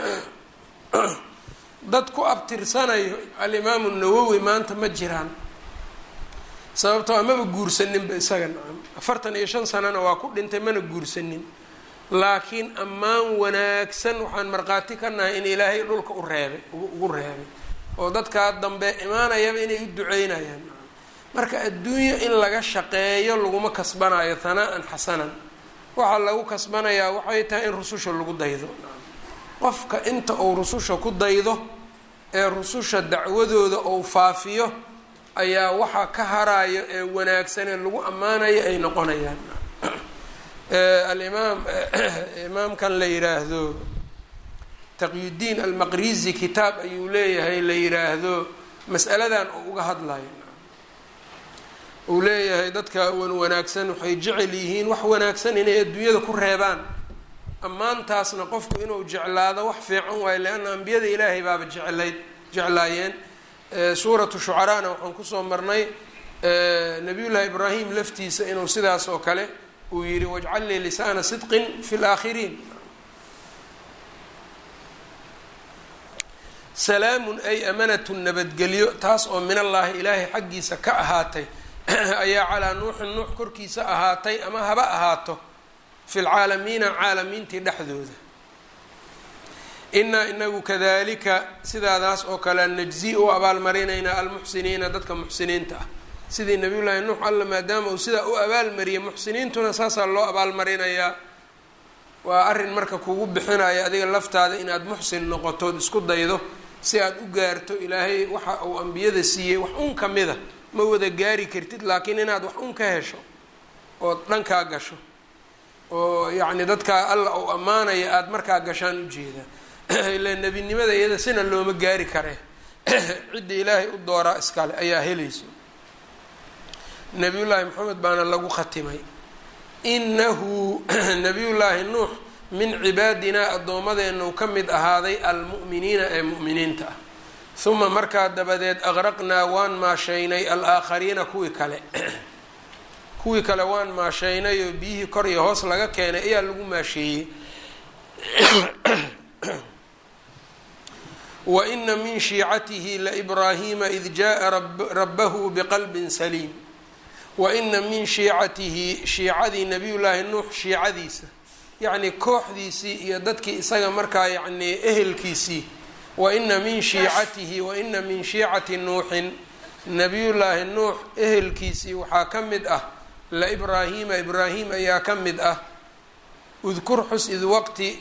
Speaker 1: dad ku abtirsanayo alimaamu nawowi maanta ma jiraan sababtoo amaba guursaninba isaga nacam afartan iyo shan sanana waa ku dhintay mana guursanin laakiin ammaan wanaagsan waxaan markhaati ka nahay in ilaahay dhulka u reebay ugu reebay oo dadkaa dambe imaanayaba inay u duceynayaan marka adduunyo in laga shaqeeyo laguma kasbanayo hanaa-an xasanan waxaa lagu kasbanayaa waxay tahay in rususha lagu daydo qofka inta uu rususha ku daydo ee rususha dacwadooda uu faafiyo ayaa waxaa ka harayo ee wanaagsan ee lagu ammaanayo ay noqonayaan alimaam imaamkan la yiraahdo taqyudiin almaqrizi kitaab ayuu leeyahay la yiraahdo mas'aladan oo uga hadlayo uu leeyahay dadka wan wanaagsan waxay jecel yihiin wax wanaagsan inay adduunyada ku reebaan ammaantaasna qofku inuu jeclaado wax fiican waayo leanna ambiyada ilaahay baaba jeclayd jeclaayeen suuratu shucaraana waxaan kusoo marnay nabiyullaahi ibraahim laftiisa inuu sidaas oo kale uu yihi wajcal lii lisaana sidqin fi laakhiriin salaamun ay amanatun nabadgelyo taas oo min allaahi ilaahay xaggiisa ka ahaatay ayaa calaa nuuxin nuux korkiisa ahaatay ama haba ahaato fi lcaalamiina caalamiintii dhexdooda inaa inagu kadalika sidaadaas oo kale najzi u abaalmarinaynaa almuxsiniina dadka muxsiniinta ah sidii nabiyullaahi nuux alla maadaama uu sidaa u abaalmariyay muxsiniintuna saasaa loo abaalmarinayaa waa arrin marka kugu bixinaya adiga laftaada inaad muxsin noqotood isku daydo si aad u gaarto ilaahay waxa uu ambiyada siiyey wax un ka mida ma wada gaari kartid laakiin inaad wax un ka hesho ood dhankaa gasho oo yacni dadkaa alla uu ammaanaya aada markaa gashaan ujeeda ilaa nebinimada iyada sina looma gaari kare cidda ilaahay u dooraa iskale ayaa helayso nabiyullaahi maxamed baana lagu khatimay inahu nabiyullaahi nuux min cibaadinaa addoomadeennu ka mid ahaaday almu'miniina ee mu'miniinta ah uma markaa dabadeed aqraqnaa waan maashaynay alaakhariina kuwii kale kuwii kale waan maashaynay oo biyihii kor iyo hoos laga keenay ayaa lagu maasheeyey waina min shiicatihi laibraahiima id jaءa rabahu bqalbi saliim waina min shiicatihi shiicadii nabiy llaahi nuux shiicadiisa yacni kooxdiisii iyo dadkii isaga markaa yacni ehelkiisii waina min shiicatihi waina min shiicati nuuxin nabiyullaahi nuux ehelkiisii waxaa ka mid ah laibraahiima ibraahim ayaa ka mid ah udkur xus id waqti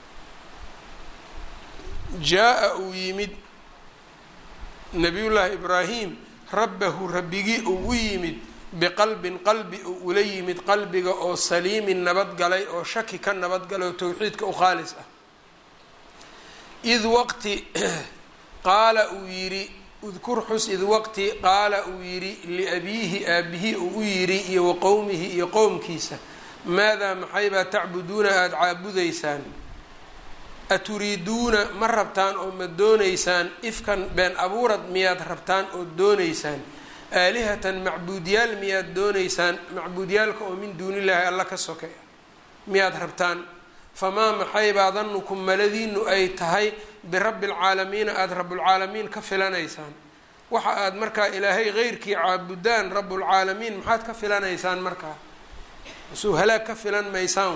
Speaker 1: jaa-a uu yimid nabiyullaahi ibraahim rabbahu rabbigii uu u yimid biqalbin qalbi uu ula yimid qalbiga oo saliimin nabadgalay oo shaki ka nabadgalay oo towxiidka u khaalis ah id waqti qaala uu yidhi udkur xus id waqti qaala uu yidhi liabiihi aabbihi uu u yidhi iyo wa qowmihi iyo qowmkiisa maadaa maxaybaa tacbuduuna aada caabudaysaan aturiiduuna ma rabtaan oo ma doonaysaan ifkan been abuurad miyaad rabtaan oo doonaysaan aalihatan macbuudyaal miyaad doonaysaan macbuudyaalka oo min duunillaahi alla ka soke miyaad rabtaan famaa maxaybaa danukum maladiinu ay tahay birabbi alcaalamiina aada rabbulcaalamiin ka filanaysaan waxa aada markaa ilaahay heyrkii caabudaan rabbulcaalamiin maxaad ka filanaysaan markaa suu halaag ka filan maysaan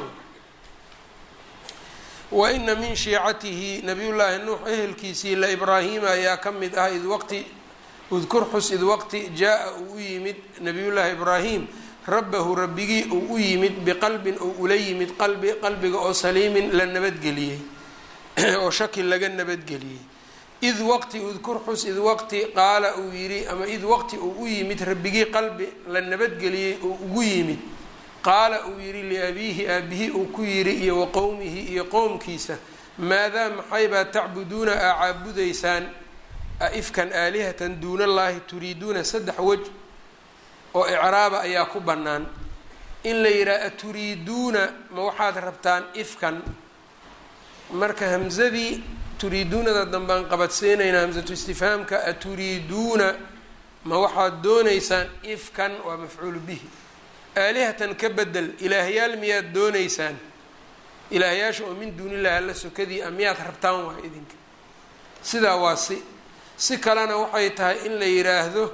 Speaker 1: wa ina min shiicatihi nabiyullaahi nuux ehelkiisii la ibraahiima ayaa ka mid ah id waqti udkur xus id waqti jaa-a uu u yimid nabiyullaahi ibraahim rabbahu rabbigii uu u yimid biqalbin ou ula yimid qalbi qalbiga oo saliimin la nabadgeliyey oo shaki laga nabadgeliyey id waqti udkur xus id waqti qaala uu yidhi ama id waqti uu u yimid rabbigii qalbi la nabadgeliyey oo ugu yimid qaala uu yidhi liabiihi aabihi uu ku yidhi iyo wa qowmihi iyo qowmkiisa maadaa maxaybaa tacbuduuna aa caabudaysaan aifkan aalihatan duunallaahi turiiduuna saddex wej oo icraaba ayaa ku bannaan in la yidhaha aturiiduuna ma waxaad rabtaan ifkan marka hamsadii turiiduunada dambaan qabadsiinaynaa hamsatu istifhaamka aturiiduuna ma waxaad doonaysaan ifkan waa mafcuulu bihi aalihatan ka bedel ilaahyaal miyaad doonaysaan ilaahyaasha oo min duunillahi alla sokadii a miyaad rabtaan waa idinka sidaa waa si si kalena waxay tahay in la yidhaahdo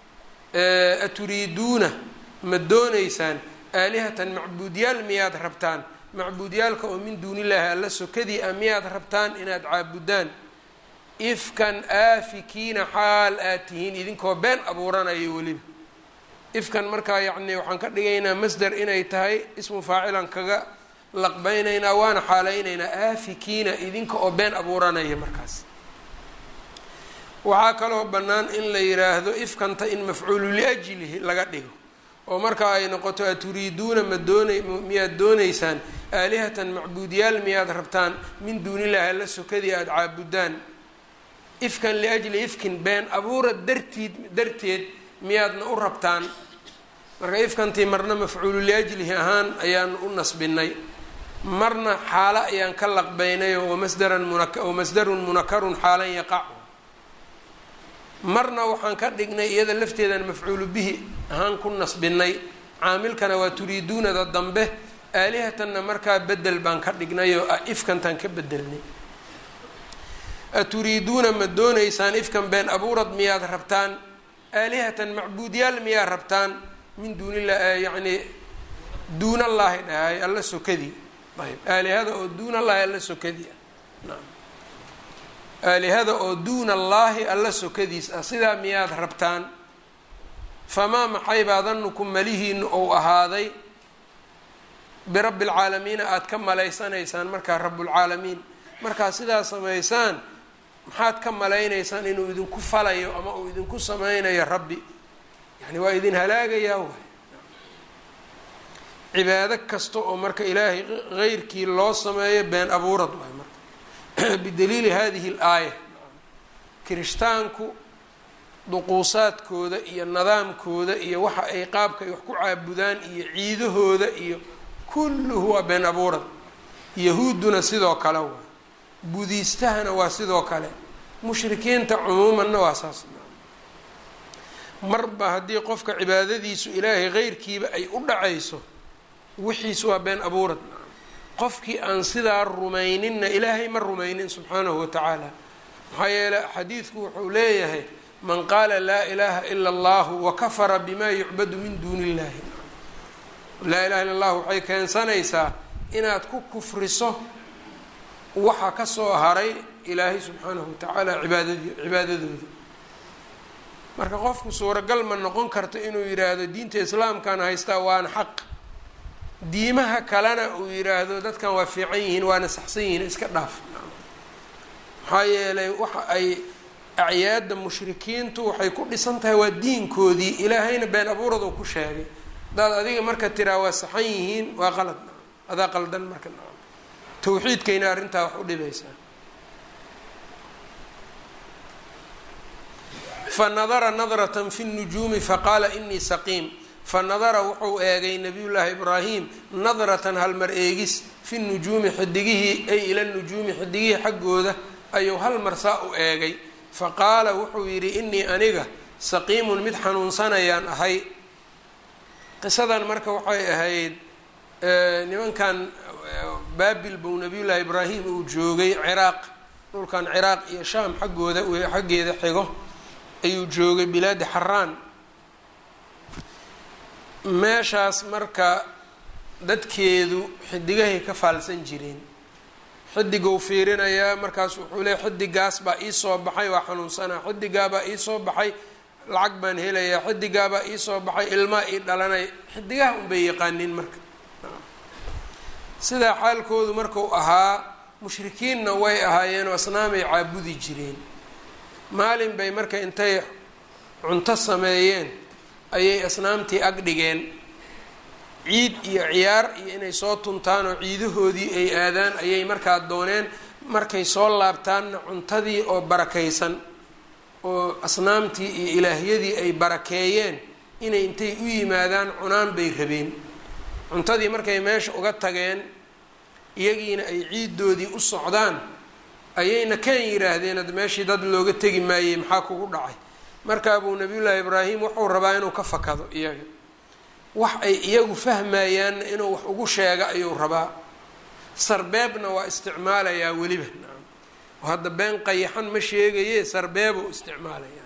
Speaker 1: aturiiduuna ma doonaysaan aalihatan macbuudyaal miyaad rabtaan macbuudyaalka oo min duunillaahi alla sokadii a miyaad rabtaan inaad caabudaan ifkan aafikiina xaal aad tihiin idinkoo been abuuranayo weliba ifkan markaa yacni waxaan ka dhigaynaa masder inay tahay ismu faacilan kaga laqbaynaynaa waana xaalaynaynaa aafikiina idinka oo been abuuranaya markaas waxaa kaloo bannaan in la yiraahdo ifkanta in mafcuulu liajlihi laga dhigo oo markaa ay noqoto aturiiduuna ma doona miyaad doonaysaan aalihatan macbuudyaal miyaad rabtaan min duunillahi alla sokadii aada caabudaan ifkan liajli ifkin been abuura dartiid darteed miyaadna u rabtaan marka ifkantii marna mafcuulu liajlihi ahaan ayaan u nasbinay marna xaalo ayaan ka laqbaynayo wamasdaran muna wamasdarun munakarun xaalan yaqacu marna waxaan ka dhignay iyada lafteedan mafcuulu bihi ahaan ku nasbinay caamilkana waa turiiduunada dambe aalihatanna markaa bedel baan ka dhignayoo ifkantaan ka bedelnay aturiiduuna ma doonaysaan ifkan been abuurad miyaad rabtaan aalihatan macbuudyaal miyaad rabtaan min duunillah yacni duunallaahi dhahay alla sokadii ayb aalihada oo duunallaahi alla sokadii ah naam aalihada oo duuna allaahi alla sokadiis ah sidaa miyaad rabtaan famaa maxaybaa danukum malihiinu ou ahaaday birabbi alcaalamiina aada ka malaysanaysaan markaa rabbulcaalamiin markaad sidaa samaysaan maxaad ka malaynaysaan inuu idinku falayo ama uu idinku sameynayo rabbi yani waa idin halaagayaa waay cibaado kasta oo marka ilaahay heyrkii loo sameeyo been abuurad waay marka bidaliili hadihi alaaya kirishtaanku duquusaadkooda iyo nidaamkooda iyo waxa ay qaabka ay wax ku caabudaan iyo ciidahooda iyo kulluhu waa been abuurad yahuudduna sidoo kale waa budiistahana waa sidoo kale mushrikiinta cumuumanna waa saas marba haddii qofka cibaadadiisu ilaahay heyrkiiba ay u dhacayso wixiis waa been abuurad qofkii aan sidaa rumayninna ilaahay ma rumaynin subxaanahu watacaala maxaa yeele xadiidku wuxuu leeyahay man qaala laa ilaaha ila allahu wakafara bima yucbadu min duuni illahi laa ilaha illa allah waxay keensanaysaa inaad ku kufriso waxa kasoo haray ilaahay subxaanahu watacaala cibaadad cibaadadooda marka qofku suuragal ma noqon karto inuu yidhaahdo diinta islaamkan haystaa waana xaq diimaha kalena uu yidhaahdo dadkan waa fiican yihiin waana saxsan yihiin iska dhaaf maxaa yeelay waxa ay acyaadda mushrikiintu waxay ku dhisan tahay waa diinkoodii ilaahayna been abuurad uu ku sheegay hadaad adiga marka tiraa waa saxan yihiin waa qalad adaa qaldan marka tawxiidkayna arrintaa wax u dhibaysaa fanadara nadratan fi nujuumi faqaala inii saqiim fanadara wuxuu eegay nabiyullaahi ibraahim nadratan halmar eegis fi nujuumi xidigihii ay ila nujuumi xidigihii xaggooda ayuu hal mar saa u eegay faqaala wuxuu yidhi inii aniga saqiimun mid xanuunsanayaan ahay qisadan marka waxay ahayd nimankan baabil buu nabiyullaahi ibraahim uu joogay ciraaq dhulkan ciraaq iyo shaam xaggooda xaggeeda xigo ayuu joogay bilaadi xaraan meeshaas marka dadkeedu xidigahay ka faalsan jireen xidigou fiirinayaa markaas wuxuu leey xidigaas baa iisoo baxay waa xanuunsanaa xidigaabaa iisoo baxay lacag baan helayaa xidigaabaa iisoo baxay ilmaa ii dhalanay xidigaha unbay yaqaaniin marka sidaa xaalkoodu marku ahaa mushrikiinna way ahaayeenoo asnaamay caabudi jireen maalin bay marka intay cunto sameeyeen ayay asnaamtii ag dhigeen ciid iyo ciyaar iyo inay soo tuntaan oo ciidahoodii ay aadaan ayay markaa dooneen markay soo laabtaanna cuntadii oo barakaysan oo asnaamtii iyo ilaahyadii ay barakeeyeen inay intay u yimaadaan cunaan bay rabeen cuntadii markay meesha uga tageen iyagiina ay ciiddoodii u socdaan ayayna kan yidhaahdeen ad meeshii dad looga tegi maayey maxaa kugu dhacay markaa buu nabiyullaahi ibraahim wuxuu rabaa inuu ka fakado iyaga wax ay iyagu fahmayaanna inuu wax ugu sheego ayuu rabaa sarbeebna waa isticmaalayaa weliba nacam oo hadda been qayaxan ma sheegaye sarbeebuu isticmaalayaa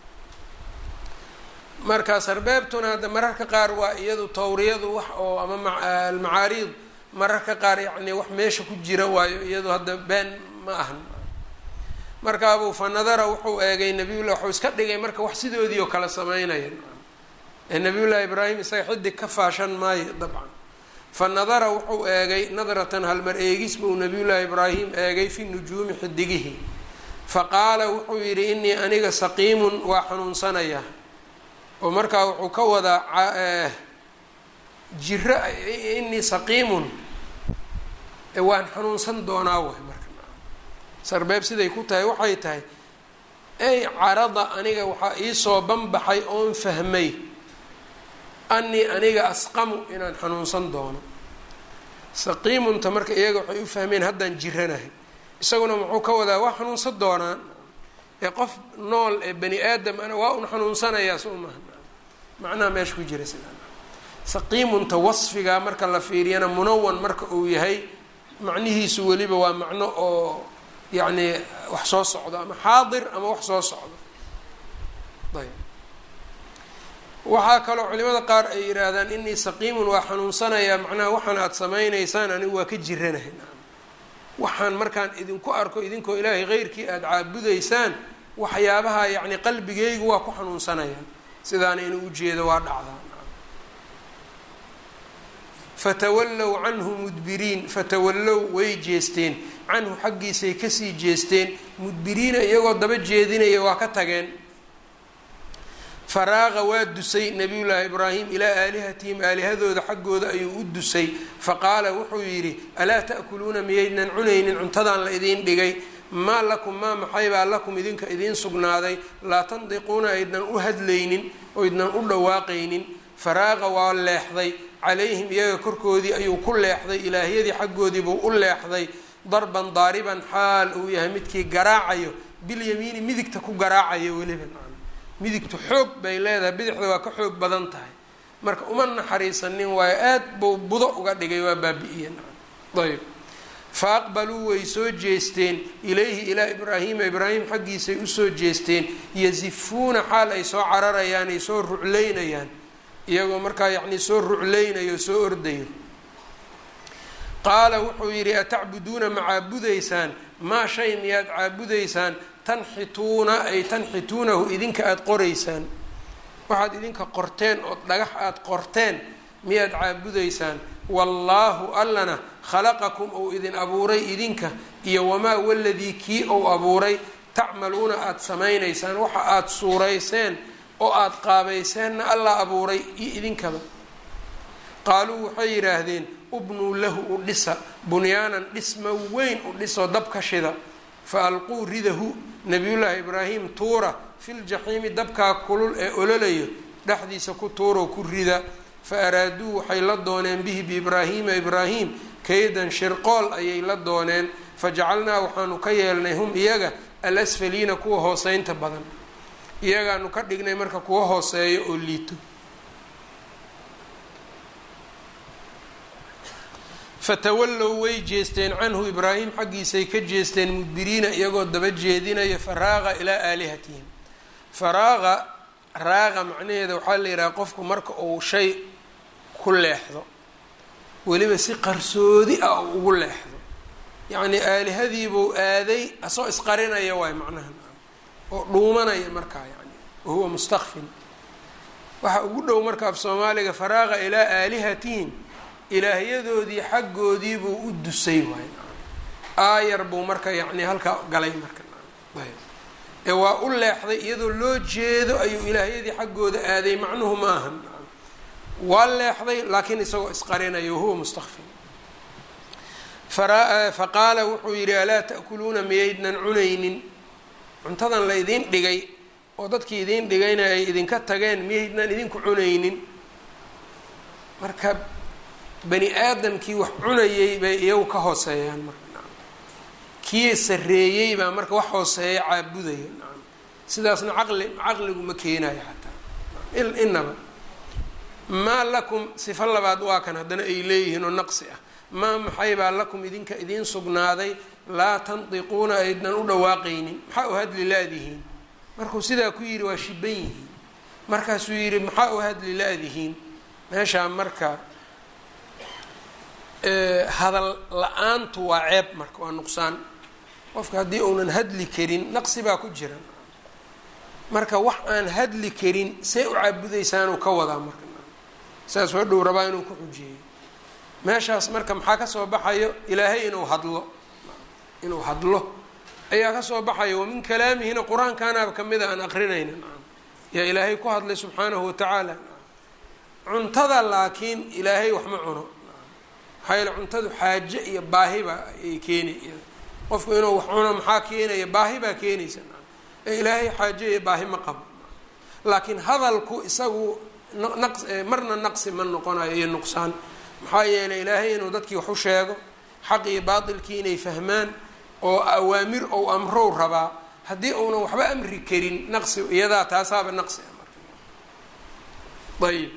Speaker 1: marka sarbeebtuna hadda mararka qaar waa iyadu tawriyadu wax oo ama almacaariid mararka qaar yacni wax meesha ku jira waayo iyadu hadda been ma ahan markaabuu fa nadara wuxuu eegay nabiyullah waxuu iska dhigay marka wax sidoodii oo kale sameynaya ee nabiyullaahi ibraahim isaga xidig ka faashan maayo dabcan fa nadara wuxuu eegay nadratan halmar eegis buu nabiyullaahi ibraahim eegay fi nujuumi xidigihi fa qaala wuxuu yidhi inii aniga saqiimun waa xanuunsanaya oo markaa wuxuu ka wadaa jiro inii saqiimun waan xanuunsan doonaa way marka sarbeeb siday ku tahay waxay tahay ey carada aniga waxaa iisoo banbaxay oon fahmay anii aniga asqamu inaan xanuunsan doono saqiimunta marka iyaga waxay u fahmeen haddaan jiranahay isaguna muxuu ka wadaa waa xanuunsan doonaan ee qof nool ee bani aadam ana waa un xanuunsanayaa soo maha macnaha meesha ku jira sidaa saqiimunta wasfigaa marka la fiiriyana munawan marka uu yahay macnihiisu weliba waa macno oo yacni wax soo socdo ama xaadir ama wax soo socdo ayb waxaa kaloo culimada qaar ay yidhaahdaan inii saqiimun waa xanuunsanayaa macnaha waxaan aada samaynaysaan anigu waa ka jiranahay waxaan markaan idinku arko idinkoo ilaahay keyrkii aada caabudaysaan waxyaabaha yacni qalbigeygu waa ku xanuunsanaya sidaana inuu ujeedo waa dhacdaa fatawallow canhu mudbiriin fatawallow way jeesteen canhu xaggiisay kasii jeesteen mudbiriina iyagoo daba jeedinaya waa ka tageen faraaqa waa dusay nabiyullaahi ibraahim ilaa aalihatihim aalihadooda xaggooda ayuu u dusay faqaala wuxuu yidhi alaa ta'kuluuna miyaydnan cunaynin cuntadaan la idiin dhigay maa lakum maa maxaybaa lakum idinka idiin sugnaaday laa tandiquuna aydnan u hadlaynin oydnan u dhawaaqaynin faraaqa waa leexday calayhim iyaga korkoodii ayuu ku leexday ilaahyadii xaggoodiibuu u leexday darban daariban xaal uu yahay midkii garaacayo bilyamiini midigta ku garaacayo weliba midigtu xoog bay leedahay bidixda waa ka xoog badan tahay marka uma naxariisanin waayo aad buu budo uga dhigay waa baabi-iye ayb fa aqbaluu way soo jeesteen ilayhi ilaa ibraahiima ibraahim xaggiisay usoo jeesteen yasifuuna xaal ay soo cararayaan ay soo rucleynayaan iyagoo markaa yacnii soo rucleynayo soo ordayo qaala wuxuu yidhi atacbuduuna ma caabudaysaan maa shay miyaad caabudaysaan tanxituuna ay tanxituunahu idinka aada qoraysaan waxaad idinka qorteen oo dhagax aada qorteen miyaad caabudaysaan wallaahu allana khalaqakum ou idin abuuray idinka iyo wamaa waladii kii ou abuuray tacmaluuna aada samaynaysaan waxa aada suurayseen oo aada qaabayseenna alla abuuray iyo idinkaba qaaluu waxay yidhaahdeen ubnuu lahu u dhisa bunyaanan dhisma weyn u dhisoo dabka shida fa alquu ridahu nabiyullaahi ibraahim tuura filjaxiimi dabkaa kulul ee ololayo dhexdiisa ku tuuroo ku rida fa araaduu waxay la dooneen bihi biibraahiima ibraahim kaydan shirqool ayay la dooneen fajacalnaa waxaanu ka yeelnay hum iyaga al asfaliina kuwa hooseynta badan iyagaanu ka dhignay marka kuwa hooseeyo oo liito fatawallow way jeesteen canhu ibraahim xaggiisay ka jeesteen mudbiriina iyagoo daba jeedinaya faraaqa ilaa aalihatihim faraaqa raaqa macnaheeda waxaa la yidhaha qofku marka uu shay ku leexdo weliba si qarsoodi ah uu ugu leexdo yacnii aalihadiibuu aaday asoo isqarinaya waay macnaha oo dhuumanaya markaa yani wahuwa mustakfin waxa ugu dhow marka af soomaaliga faraaqa ilaa aalihatihim ilaahyadoodii xaggoodii buu u dusay waay aayar buu marka yacni halkaa galay marka ee waa u leexday iyadoo loo jeedo ayuu ilaahyadii xaggooda aaday macnuhu ma ahan waa leexday laakiin isagoo isqarinaya wahuwa mustakfin fa qaala wuxuu yidhi alaa ta'kuluuna miyaydnan cunaynin cuntadan la idiin dhigay oo dadkii idiin dhigayna ay idinka tageen miyaydnan idinku cunaynin marka bani aadamkii wax cunayay bay iyagu ka hooseeyaan marka kii sareeyey baa marka wax hooseeya caabudaya nacam sidaasna caqli caqligu ma keenayo xataa inaba maa lakum sifo labaad waa kan haddana ay leeyihiin oo naqsi ah maa maxay baa lakum idinka idiin sugnaaday laa tandiquuna aydnan u dhawaaqaynin maxaa u hadli la-dihiin markuu sidaa ku yidhi waa shiban yihiin markaasuu yidhi maxaa u hadli la-dihiin meeshaa marka hadal la-aantu waa ceeb marka waa nuqsaan qofka haddii uunan hadli karin naqsi baa ku jira marka wax aan hadli karin see u caabudaysaanuu ka wadaa marka saas waa dhow rabaa inuu ku xujeeyo meeshaas marka maxaa kasoo baxayo ilaahay inuu hadlo inuu hadlo ayaa kasoo baxaya wamin kalaamihina qur-aankaanaaba kamida aan aqrinayna yaa ilaahay ku hadlay subxaanahu watacaala cuntada laakiin ilaahay wax ma cuno maxaa yaele cuntadu xaaje iyo baahiba ay keeni qofku inuu wax cuno maxaa keenaya baahi baa keenaysa ee ilaahay xaaje iyo baahi ma qabo laakiin hadalku isagu naq marna naqsi ma noqonayo iyo nuqsaan maxaa yeelay ilaahay inuu dadkii wax u sheego xaq iyo baatilkii inay fahmaan oo awaamir ou amrow rabaa haddii uunan waxba amri karin naqsi iyadaa taasaaba naqsi ah marka ayib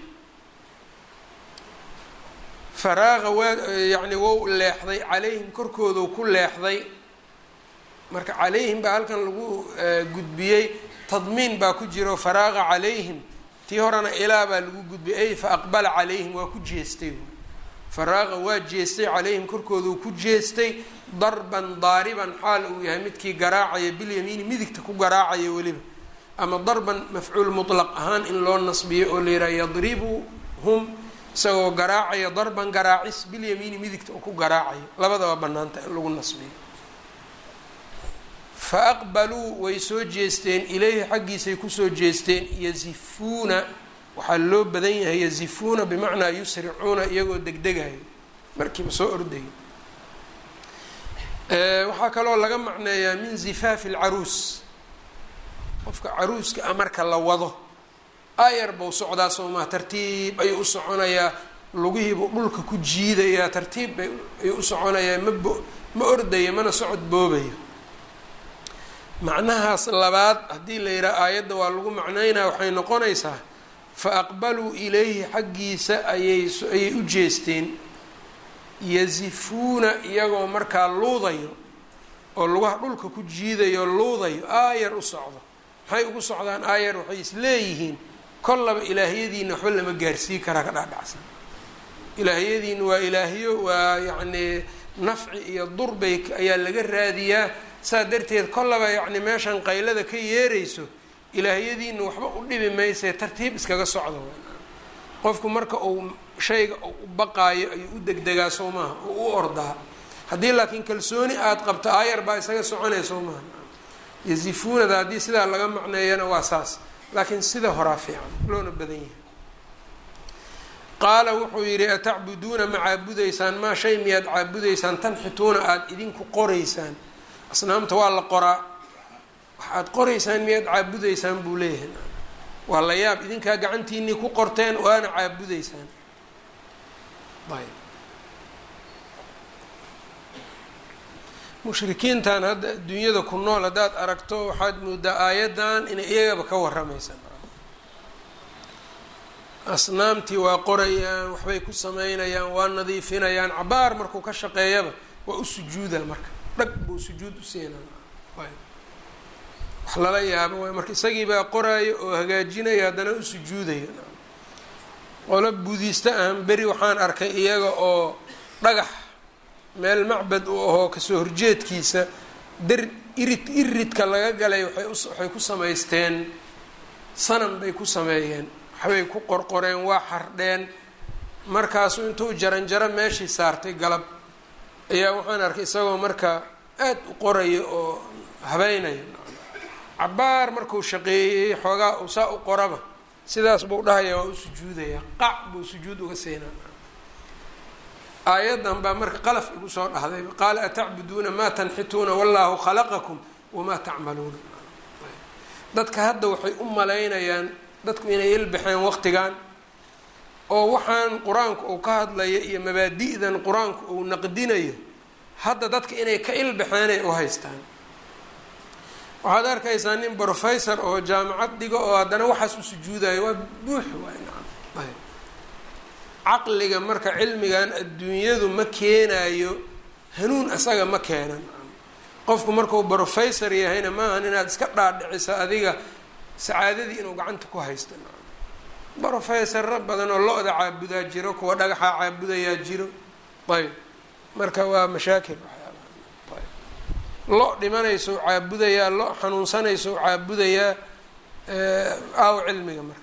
Speaker 1: faraaqa waa yacni wou leexday calayhim korkoodu ku leexday marka calayhim baa halkan lagu gudbiyey tadmiin baa ku jiro faraaqa calayhim tii horena ilaa baa lagu gudbiyey ay fa aqbala calayhim waa ku jeestay faraaqa waa jeestay calayhim korkooduu ku jeestay darban daariban xaal uu yahay midkii garaacaya bilyamiini midigta ku garaacaya weliba ama darban mafcuul mutlaq ahaan in loo nasbiyo oo la yidhaha yadribuhum isagoo garaacaya darban garaacis bilyamiini midigta oo ku garaacayo labadaba banaanta in lagu nasbiyo fa aqbaluu way soo jeesteen ilayhi xaggiisay kusoo jeesteen yasifuuna waxaa loo badan yahay yasifuuna bimacnaa yusricuuna iyagoo degdegayo markiiba soo ordayo waxaa kaloo laga macneeyaa min zifaafi alcaruus qofka caruuska a marka la wado ayar buu socdaa soomaa tartiib ayuu u soconayaa lugihiibuu dhulka ku jiidayaa tartiib bay ayuu u soconayaa ma bo ma ordaya mana socod boobayo macnahaas labaad haddii la yidhaha aayadda waa lagu macneynaya waxay noqonaysaa fa aqbaluu ilayhi xaggiisa ayay ayay u jeesteen yasifuuna iyagoo markaa luudayo oo lugaha dhulka ku jiidayo luudayo aayar u socdo maxay ugu socdaan aayar waxay isleeyihiin kollaba ilaahiyadiina waxba lama gaarsii karaa ka dhaadhacsan ilaahiyadiina waa ilaahiyo waa yacnii nafci iyo durbay ayaa laga raadiyaa saa darteed kollaba yacni meeshan qaylada ka yeerayso ilaahiyadiina waxba u dhibi maysee tartiib iskaga socdo qofku marka uu shayga u baqaayo ayuu u degdegaa soo maaha oo u ordaa haddii laakiin kalsooni aada qabto aayar baa isaga soconaya soo maaha yasifuunada haddii sidaa laga macneeyana waa saas laakiin sida horaa fiican loona badan yahay qaala wuxuu yidhi atacbuduuna ma caabudaysaan maa shay miyaad caabudaysaan tanxituuna aada idinku qoraysaan asnaamta waa la qoraa waxaad qoraysaan miyaad caabudaysaan buu leeyahay waa la yaab idinkaa gacantiinii ku qorteen waana caabudaysaan ayb mushrikiintan hadda adduunyada ku nool haddaad aragto waxaad moodaa aayaddan inay iyagaba ka warramaysaa asnaamtii waa qorayaan waxbay ku sameynayaan waa nadiifinayaan cabaar markuu ka shaqeeyaba waa u sujuudaa marka dhag buu sujuud u siinaa wax lala yaabo waay marka isagii baa qoraayo oo hagaajinaya haddana u sujuudaya qolo buudiista ahan beri waxaan arkay iyaga oo dhagax meel macbad u ahoo kasoo horjeedkiisa dar irid iridka laga galay waay waxay ku samaysteen sanam bay ku sameeyeen waxbay ku qorqoreen waa xardheen markaasuu intuu jaranjaro meeshii saartay galab ayaa waxaan arkay isagoo marka aada u qoraya oo habeynayo cabaar markuu shaqeeyey xoogaa uu saa u qoraba sidaas buu dhahaya waa u sujuudaya qac buu sujuud uga siinaa aayaddan baa marka qalaf igu soo dhahday qaala atacbuduuna maa tanxituuna wallaahu khalaqakum wamaa tacmaluuna dadka hadda waxay u malaynayaan dadku inay ilbaxeen waqtigan oo waxaan qur-aanku uu ka hadlayo iyo mabaadi'dan qur-aanku uu naqdinayo hadda dadka inay ka ilbaxeenay u haystaan waxaad arkaysaa nin brofessor oo jaamacad dhigo oo haddana waxaas u sujuudayo waa buux waay nacam ayb caqliga marka cilmigan adduunyadu ma keenayo hanuun asaga ma keenan qofku markuu brofessor yahayna maahan inaad iska dhaadhiciso adiga sacaadadii inuu gacanta ku haysto brofessoro badan oo lo-da caabudaa jiro kuwa dhagaxa caabudayaa jiro ayb marka waa mashaakil waxyaabaha lo dhimanayso caabudayaa lo xanuunsanayso caabudayaa aaw cilmiga marka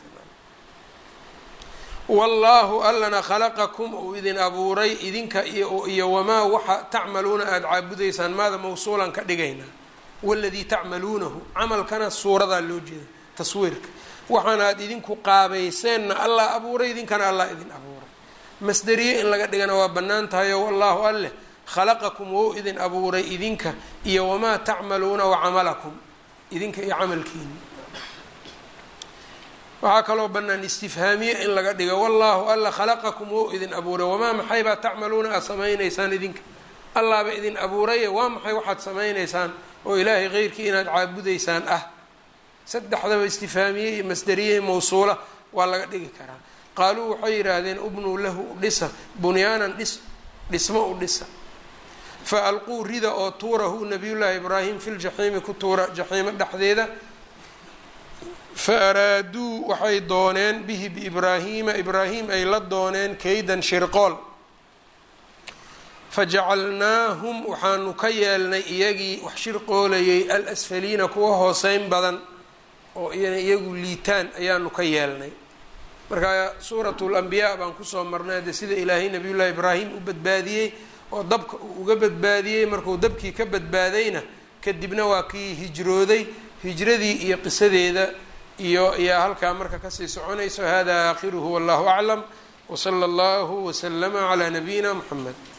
Speaker 1: wallaahu allana khalaqakum uu idin abuuray idinka iyo iyo wamaa waxa tacmaluuna aada caabudaysaan maada mawsuulan ka dhigaynaa waladii tacmaluunahu camalkana suuradaa loo jeeda taswiirka waxaana aada idinku qaabayseenna allah abuuray idinkana allah idin abuuray masderiye in laga dhigana waa bannaan tahayo wallaahu alleh khalaqakum wou idin abuuray idinka iyo wamaa tacmaluuna wacamalakum idinka iyo camalkiina waxaa kaloo bannaan istifhaamiye in laga dhigo wallaahu alla khalaqakum wou idin abuuray wamaa maxaybaa tacmaluuna aada samaynaysaan idinka allaaba idin abuuraye waa maxay waxaad samaynaysaan oo ilaahay keyrkii inaad caabudaysaan ah saddexdaba istifhaamiye iyo masderiye mawsuula waa laga dhigi karaa qaaluu waxay yidhaahdeen ubnuu lahu dhisa bunyaanan dhis dhismo u dhisa fa alquu rida oo tuurahu nabiyullaahi ibraahim fi ljaxiimi ku tuura jaxiimo dhexdeeda fa araaduu waxay dooneen bihi biibraahiima ibraahim ay la dooneen kaydan shirqool fajacalnaahum waxaanu ka yeelnay iyagii wax shirqoolayay al asfaliina kuwa hooseyn badan oo iyana iyagu liitaan ayaanu ka yeelnay marka suuratu lambiyaa baan kusoo marnay de sida ilaahay nabiyullaahi ibraahim u badbaadiyey oo dabka uu uga badbaadiyey markuu dabkii ka badbaadayna kadibna waa kii hijrooday hijradii iyo qisadeeda iyo ayaa halkaa marka kasii soconayso hada aakhiruhu wallahu aclam wsala allahu waslama calaa nabiyina muxamed